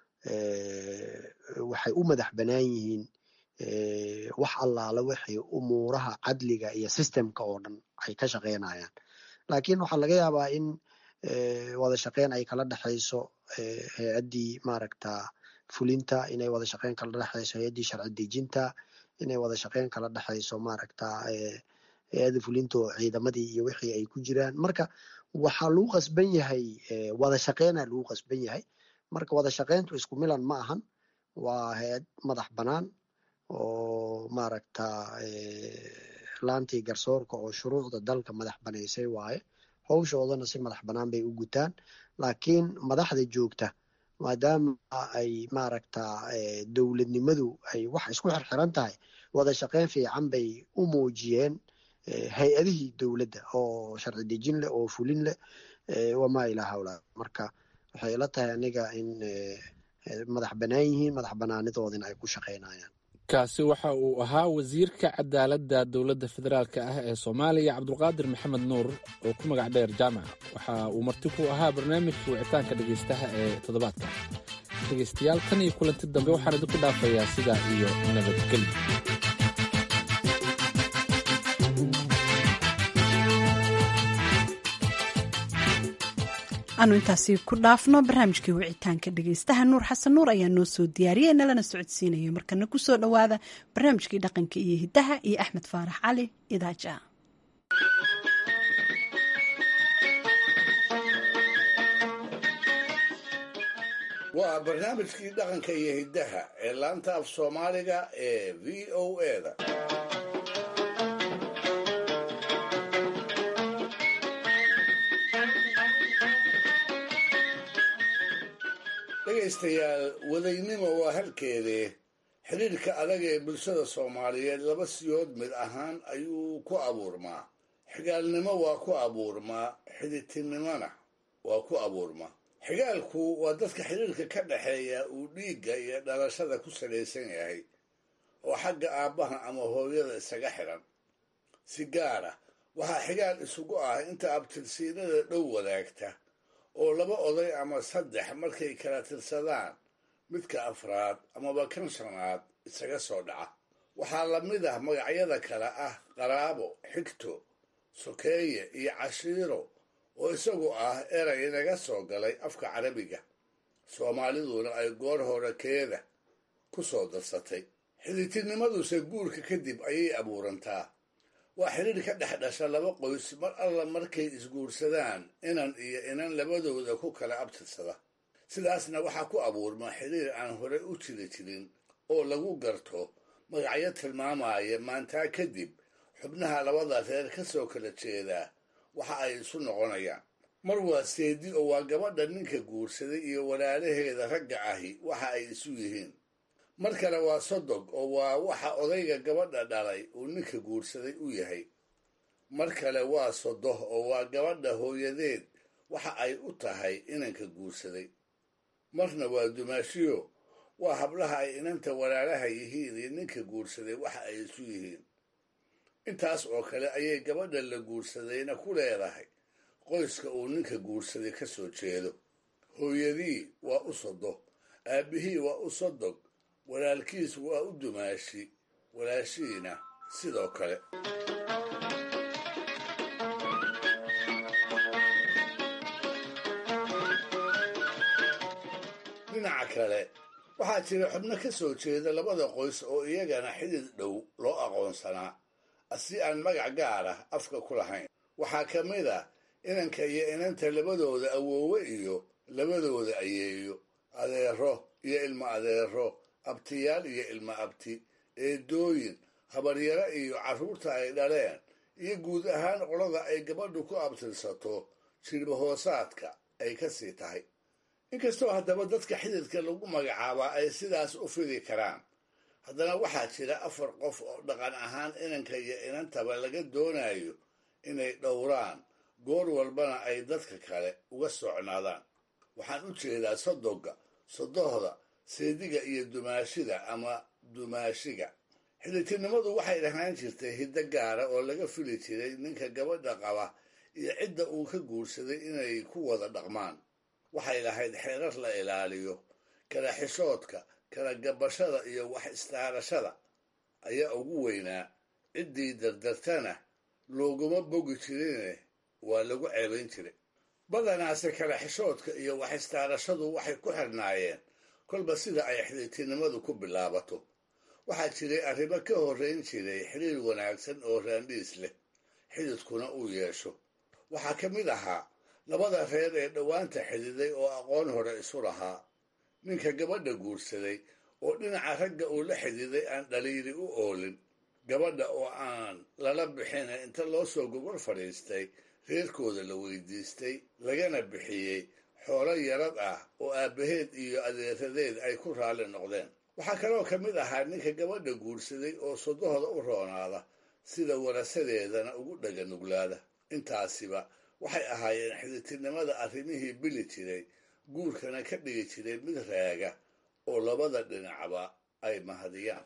waxay u madax banaan yihiin wax allaala waxay umuuraha cadliga iyo systemka oo dhan ay ka shaqeynayaan laakiin waxaa laga yaabaa in wada shaqeyn ay kala dhexayso hay-addii maaragta fulinta inay wada shaqeyn kala dhexayso hay-addii sharci dejinta inay wada shaqeyn kala dhexayso maaragta hay-adda fulinta oo ciidamadii iyo wixii ay ku jiraan marka waxaa lagu qasban yahay wada shaqeynaa lagu qasban yahay marka wada shaqeyntu isku milan ma ahan waa hay-ad madax banaan oo maaragta laantii garsoorka oo shuruucda dalka madax banaysay waaye howshoodana si madax banaan bay u gutaan laakiin madaxda joogta maadaama ay maaragta dowladnimadu ay wax isku xirxiran tahay wada shaqeyn fiican bay u muujiyeen hay-adihii dowladda oo sharci dejin leh oo fulin leh wamaa ilaa hawla marka waxay ila tahay aniga in madax banaan yihiin madax banaanidoodina ay ku shaqeynayaan kaasi waxa uu ahaa wasiirka cadaaladda dowladda federaalk ah ee soomaaliya cabdulqaadir maxamed nuur oo ku magac dheer jaamac waxa uu marti ku ahaa barnaamijka wicitaanka dhegaystaha ee toddobaadka dhegaystayaal tan iyo kulanti dambe waxaan idinku dhaafayaa sidaa iyo nabadgelyo aanu intaasi ku dhaafno barnaamijkii wicitaanka dhegeystaha nuur xasan nuur ayaa noo soo diyaariyey nalana socodsiinaya markana kusoo dhowaada barnaamijkii dhaqanka iyo hidaha iyo axmed faarax cali idaaja waa barnaamijkii dhaqanka iyo hiddaha ee laanta af soomaaliga ee v o eda dhegaystayaal wadaynimo waa halkeedee xidhiirka adag ee bulshada soomaaliyeed laba siyood mid ahaan ayuu ku abuurmaa xigaalnimo waa ku abuurmaa xiditinimona waa ku abuurmaa xigaalku waa dadka xidhiirka ka dhaxeeya uu dhiigga iyo dhalashada ku salaysan yahay oo xagga aabbaha ama hooyada isaga xidhan si gaara waxaa xigaal isugu ah inta abtirsiinada dhow wadaagta oo laba oday ama saddex markay kala tirsadaan midka afraad amaba kan shanaad isaga soo dhaca waxaa la mid ah magacyada kale ah qaraabo xigto sokeeye iyo cashiiro oo isagu ah eray inaga soo galay afka carabiga soomaaliduna ay goor hore keeda ku soo darsatay xiditinimaduse guurka kadib ayay abuurantaa waa xidhiir ka dhex dhasha laba qoys mar alla markay isguursadaan inan iyo inan labadooda ku kala abtirsada sidaasna waxaa ku abuurma xidhiir aan hore u jiri jirin oo lagu garto magacyo tilmaamaya maantaa kadib xubnaha labada reer ka soo kala jeedaa waxa ay isu noqonayaan mar waa seedi oo waa gabadha ninka guursaday iyo walaalaheeda ragga ahi waxa ay isu yihiin mar kale waa sodog oo waa waxa odayga gabadha dhalay uu ninka guursaday u yahay mar kale waa sodoh oo waa gabadha hooyadeed waxa ay u tahay inanka guursaday marna waa dumaashiyo waa hablaha ay inanta walaalaha yihiin iyo ninka guursaday waxa ay isu yihiin intaas oo kale ayay gabadha la guursadayna ku leedahay qoyska uu ninka guursaday ka soo jeedo hooyadii waa u sodo aabbihii waa u sodog walaalkiis waa u dumaashi walaashihiina sidoo kale dhinaca kale waxaa jira xubno ka soo jeeda labada qoys oo iyagana xidid dhow loo aqoonsanaa si aan magac gaar ah afka ku lahayn waxaa ka mid ah inanka iyo inanta labadooda awoowe iyo labadooda ayeeyo adeero iyo ilmo adeero abtiyaal iyo ilmo abti eedooyin habaryaro iyo carruurta ay dhaleen iyo guud ahaan qolada ay gabadhu ku abtirsato jirba hoosaadka ay ka sii tahay inkastoo haddaba dadka xididka lagu magacaabaa ay sidaas u fidi karaan haddana waxaa jira afar qof oo dhaqan ahaan inanka iyo inantaba laga doonayo inay dhowraan goor walbana ay dadka kale uga socnaadaan waxaan u jeedaa sodoga sodohda seediga iyo dumaashida ama dumaashiga xidhitinimadu waxay dhahaan jirtay hiddo gaara oo laga fili jiray ninka gabadha qaba iyo cidda uu ka guursaday inay ku wada dhaqmaan waxay lahayd xeerar la ilaaliyo kala xishoodka kala gabashada iyo wax istaarashada ayaa ugu weynaa ciddii dardartana looguma bogi jirine waa lagu ceebayn jiray badanaase kala xishoodka iyo wax istaarashadu waxay ku xirnaayeen kolba sida ay xidhiirtinimadu ku bilaabato waxaa jiray arrimo ka horrayn jiray xiriir wanaagsan oo raandhiis leh xididkuna uu yeesho waxaa ka mid ahaa labada reer ee dhowaanta xididay oo aqoon hore isu lahaa ninka gabadha guursaday oo dhinaca ragga uu la xididay aan dhaliili u oolin gabadha oo aan lala bixin inta loo soo gogol fadhiistay reerkooda la weydiistay lagana bixiyey xoolo yarad ah oo aabbaheed iyo adeeradeed ay ku raalli noqdeen waxaa kaloo ka mid ahaa ninka gabadha guursaday oo sodohda u roonaada sida warasadeedana ugu dhaganuglaada intaasiba waxay ahaayeen xididtinimada arrimihii bili jiray guurkana ka dhigi jiray mid raaga oo labada dhinacba ay mahadiyaan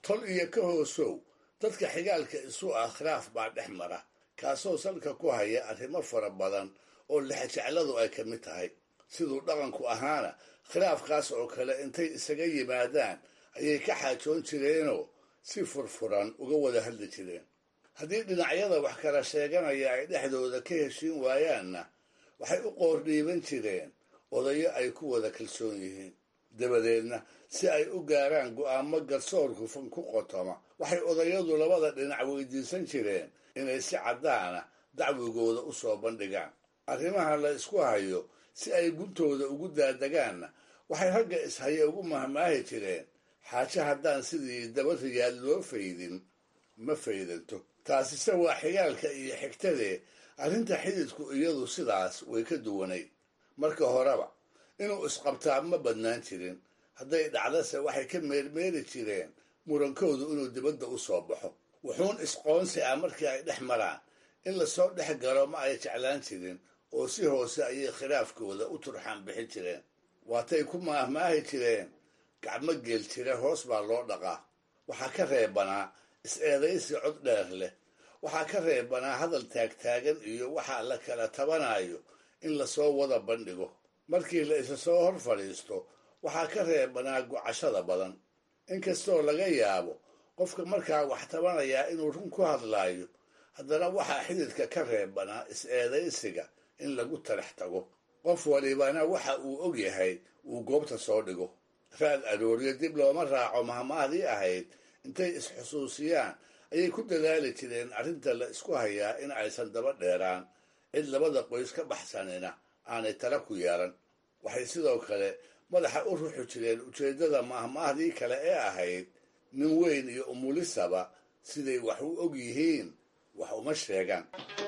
tol iyo ka hoosow dadka xigaalka isu ah khilaaf baa dhex mara kaasoo salka ku haya arrimo fara badan oo lexjecladu ay ka mid tahay siduu dhaqanku ahaana khilaafkaas oo kale intay isaga yimaadaan ayay ka xaajoon jireenoo si furfuran uga wada hadli jireen haddii dhinacyada wax kala sheeganaya ay dhexdooda ka heshiin waayaanna waxay u qoordhiiban jireen odayo ay ku wada kalsoon yihiin dabadeedna si ay u gaaraan go'aamo garsoor hufan ku qotoma waxay odayadu labada dhinac weydiisan jireen inay si caddaana dacwigooda u soo bandhigaan arrimaha la isku hayo si ay guntooda ugu daadagaanna waxay ragga ishaya ugu mahmaahi jireen xaaje haddaan sidii daba riyaad loo faydin ma faydanto taasise waa xigaalka iyo xigtadee arrinta xididku iyadu sidaas way ka duwanayd marka horeba inuu isqabtaa ma badnaan jirin hadday dhacdase waxay ka meermeeri jireen murankoodu inuu dibadda u soo baxo wuxuun isqoonsi ah markii ay dhex maraan in lasoo dhex galo ma ay jeclaan jirin oo si hoose ayay khilaafkooda u turxaan bixin jireen waatay ku maahmaahi jireen gacmo geel jira hoos baa loo dhaqaa waxaa ka reebanaa is-eedaysi cod dheer leh waxaa ka reebanaa hadal taagtaagan iyo waxaa la kala tabanayo in lasoo wada bandhigo markii la isa soo hor fadhiisto waxaa ka reebanaa gocashada badan inkastoo laga yaabo qofka markaa wax tabanayaa inuu run ku hadlaayo haddana waxaa xididka ka reebanaa is-eedaysiga in lagu tarax tago qof walibana waxa uu og yahay uu goobta soo dhigo raad arooryo dib looma raaco mahmahdii ahayd intay is-xusuusiyaan ayay ku dadaali jireen arrinta la isku hayaa in aysan daba dheeraan cid labada qoys ka baxsanina aanay tala ku yeelan waxay sidoo kale madaxa u ruxi jireen ujeeddada mahmaahdii kale ee ahayd nin weyn iyo umulisaba siday wax u og yihiin wax uma sheegaan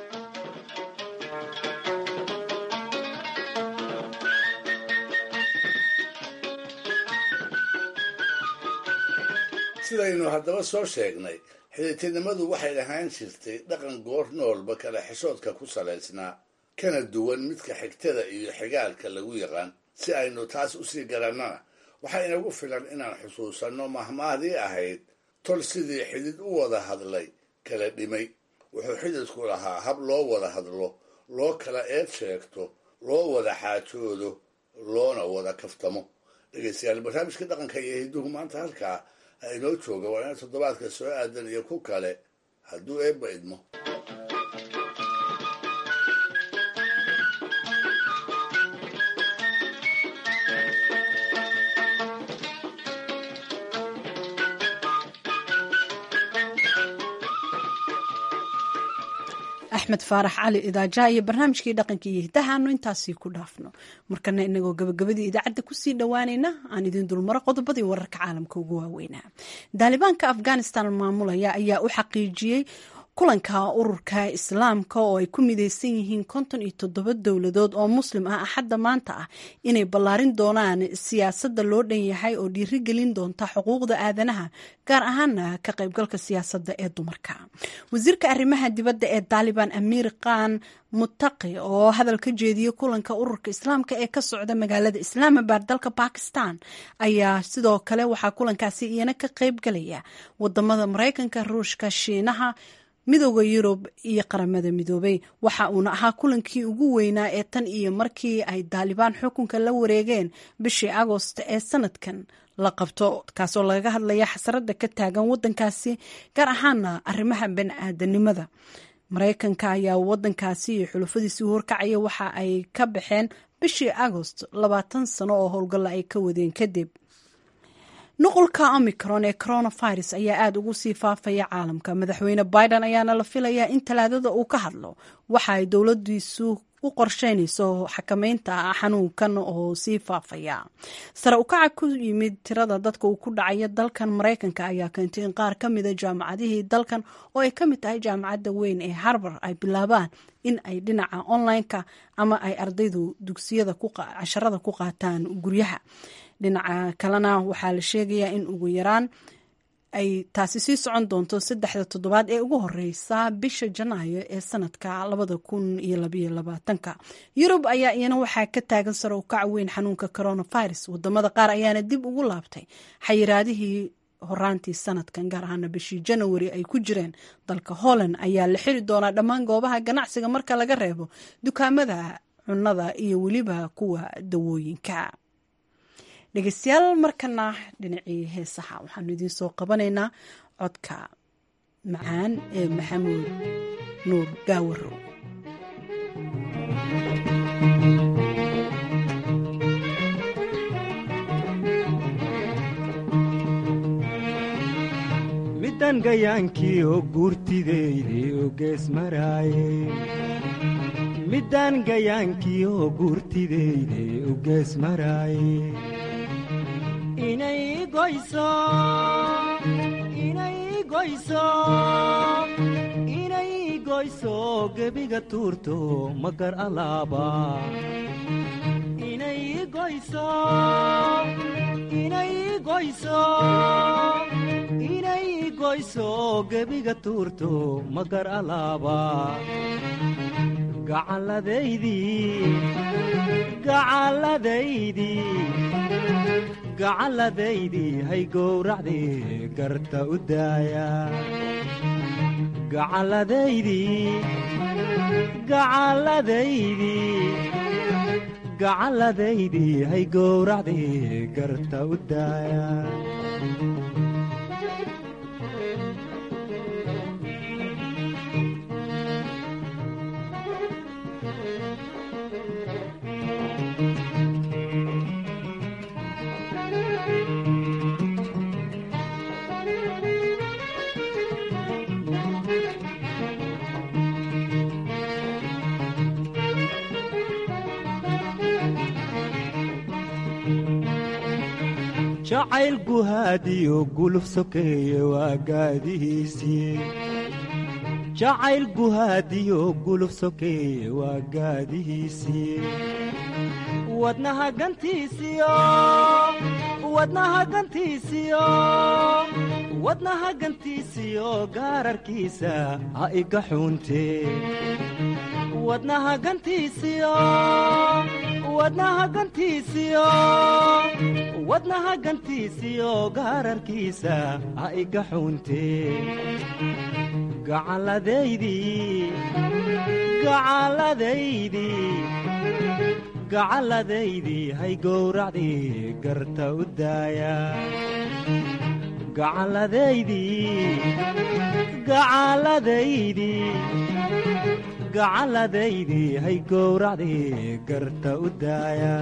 sidaynu haddaba soo sheegnay xidhiidtinimadu waxay ahaan jirtay dhaqan goor noolba kala xishoodka ku salaysnaa kana duwan midka xigtada iyo xigaalka lagu yaqaan si aynu taas usii garannana waxaa inagu filan inaan xusuusanno mahmaahdii ahayd tol sidii xidid u wada hadlay kala dhimay wuxuu xididku lahaa hab loo wada hadlo loo kala eed sheegto loo wada xaajoodo loona wada kaftamo dhegeystayaal barnaamijka dhaqanka iyo hidduhu maanta halkaa ha inoo jooga waa ina toddobaadka soo aadan iyo ku kale hadduu eebba idmo axmed faarax cali idaaja iyo barnaamijkii dhaqanka iyo hiddahaanu intaasii ku dhaafno markana inagoo gabagabadii idaacadda kusii dhowaanayna aan idiin dulmaro qodobadii wararka caalamka ugu waaweynaa daalibaanka afghanistan maamulaya ayaa u xaqiijiyey kulanka ururka islaamka oo ay ku mideysan yihiin konton iyo toddoba dowladood oo muslim ah axadda maanta ah inay ballaarin doonaan siyaasadda loo dhan yahay oo dhiirigelin doonta xuquuqda aadanaha gaar ahaana ka qaybgalka siyaasadda ee dumarka wasiirka arrimaha dibadda ee taalibaan amiir khan mutaqi oo hadal ka jeediyey kulanka ururka islaamka ee ka socda magaalada islaamabad dalka bakistan ayaa sidoo kale waxaa kulankaasi iyana ka qaybgalaya wadamada mareykanka ruushka shiinaha midooda yurub iyo qaramada midoobay waxa uuna ahaa kulankii ugu weynaa ee tan iyo markii ay daalibaan xukunka la wareegeen bishii agost ee sanadkan la qabto kaasoo lagaga hadlaya xasarada ka taagan wadankaasi gaar ahaana arrimaha bani-aadanimada mareykanka ayaa wadankaasi iyo xulufadiisii horkacaya waxa ay ka baxeen bishii agost labaatan sano oo howlgalla ay ka wadeen kadib nuqulka omicron ee coronavirus ayaa aada ugu sii faafaya caalamka madaxweyne biden ayaana la filayaa in talaadada uu ka hadlo waxa ay dowladiisu u qorsheynayso xakameynta xanuunkan oo sii faafaya sare ukaca ku yimid tirada dadka uu ku dhacaya dalkan mareykanka ayaa keentay in qaar ka mida jaamacadihii dalkan oo ay ka mid tahay jaamacadda weyn ee harbar ay bilaabaan in ay dhinaca online-ka ama ay ardaydu dugsiyada casharada ku qaataan guryaha dhinaca kalena waxaa la sheegayaa in ugu yaraan ay taasi sii socon doonto saddexda toddobaad ee ugu horeysa bisha janaayo ee sanadka labada kun iyo labaiyo labaatanka yurub ayaa iyana waxaa ka taagan sare ukac weyn xanuunka coronavirus wadamada qaar ayaana dib ugu laabtay xayiraadihii horaantii sanadkan gaar ahaana bishii janawari ay ku jireen dalka holland ayaa la xiri doonaa dhammaan goobaha ganacsiga marka laga reebo dukaamada cunada iyo weliba kuwa dawooyinka dhegeystayaal markana dhinacii heesaha waxaanu idiin soo qabanaynaa codka macaan ee maxamuud nuur gaawarow midan gayaankii oo guurtideydii oo gees maraaye middaan gayaankii oo guurtideydii oo gees maraaye inay goyso inay goyso inay goyso gebiga tuurto magar alaaba inay goyso inay goyso inay goyso gebiga tuurto magar alaaba gacalladaydii gacalladaydii gacalladaydii hay gowracdii garta u daaya gacalladaydii gacalladaydii gacalladaydii hay gowracdii garta u daaya jacayl guhaadiyo guluf sokeeye waa gaadihiisii jacayl guhaadiyo guluf sokeeye waa gaadihiisii wadnaha gantiisiyo wadnaha gantiisiyo wadnaha gantiisiyo gaararkiisa ha iga xuuntee wadnaha gantiisiyo wadnaha gantiisiyo wadnaha gantiisiyo gaararkiisa ha iga xuuntee gacalladaydii gacalladaydii gacalladaydii hay gowracdii garta u daaya gacalladaydii gacalladaydii gacalladaydii hay gowracdii garta u daaya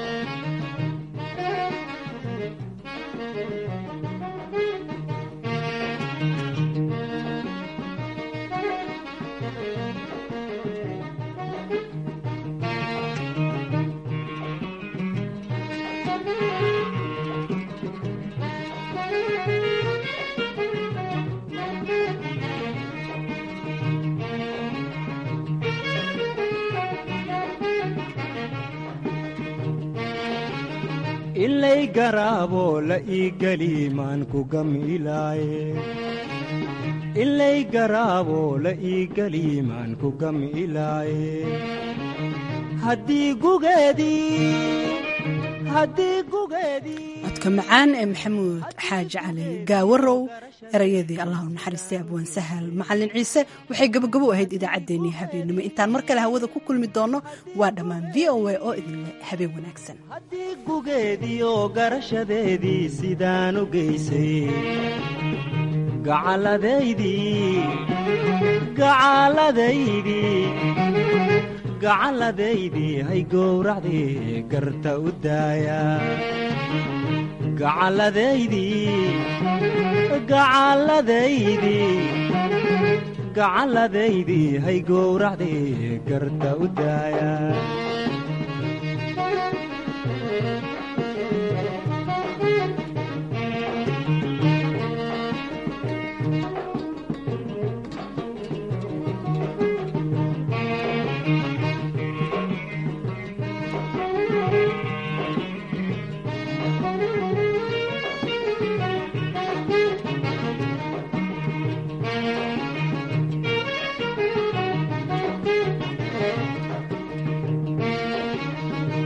ilay garaabo la ii geli maan ku gamilaaye ilay garaabo la ii geli maan ku gamilaaye haddii gugeedii haddii gugeedii codka macaan ee maxamuud xaaji cali gaawarow erayadii allah u naxariistay abwaan sahal macalin ciise waxay gabagabo ahayd idaacaddeenii habeenimo intaan mar kale hawada ku kulmi doonno waa dhammaan v o a oo idinle habeen wanaagsan haddii gugeediioo garashadeedii sidaan u geysay gacalladaydii gacalladaydii gacalladaydii hay gowracdii garta u daaya gacalladaydii gacalladaydii gacalladaydii hay gowracdii garta u daaya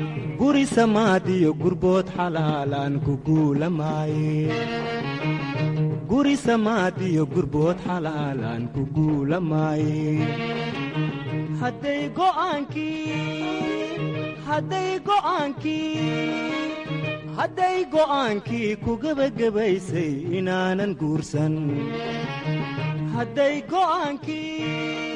guri samaadiyo gurbood xalaalaan ku guulamaaye guri samaadiyo gurbood xalaalaan ku guulamaaye hadday go'aankii ku gebagabaysay inaanan guursan hadday go'aankii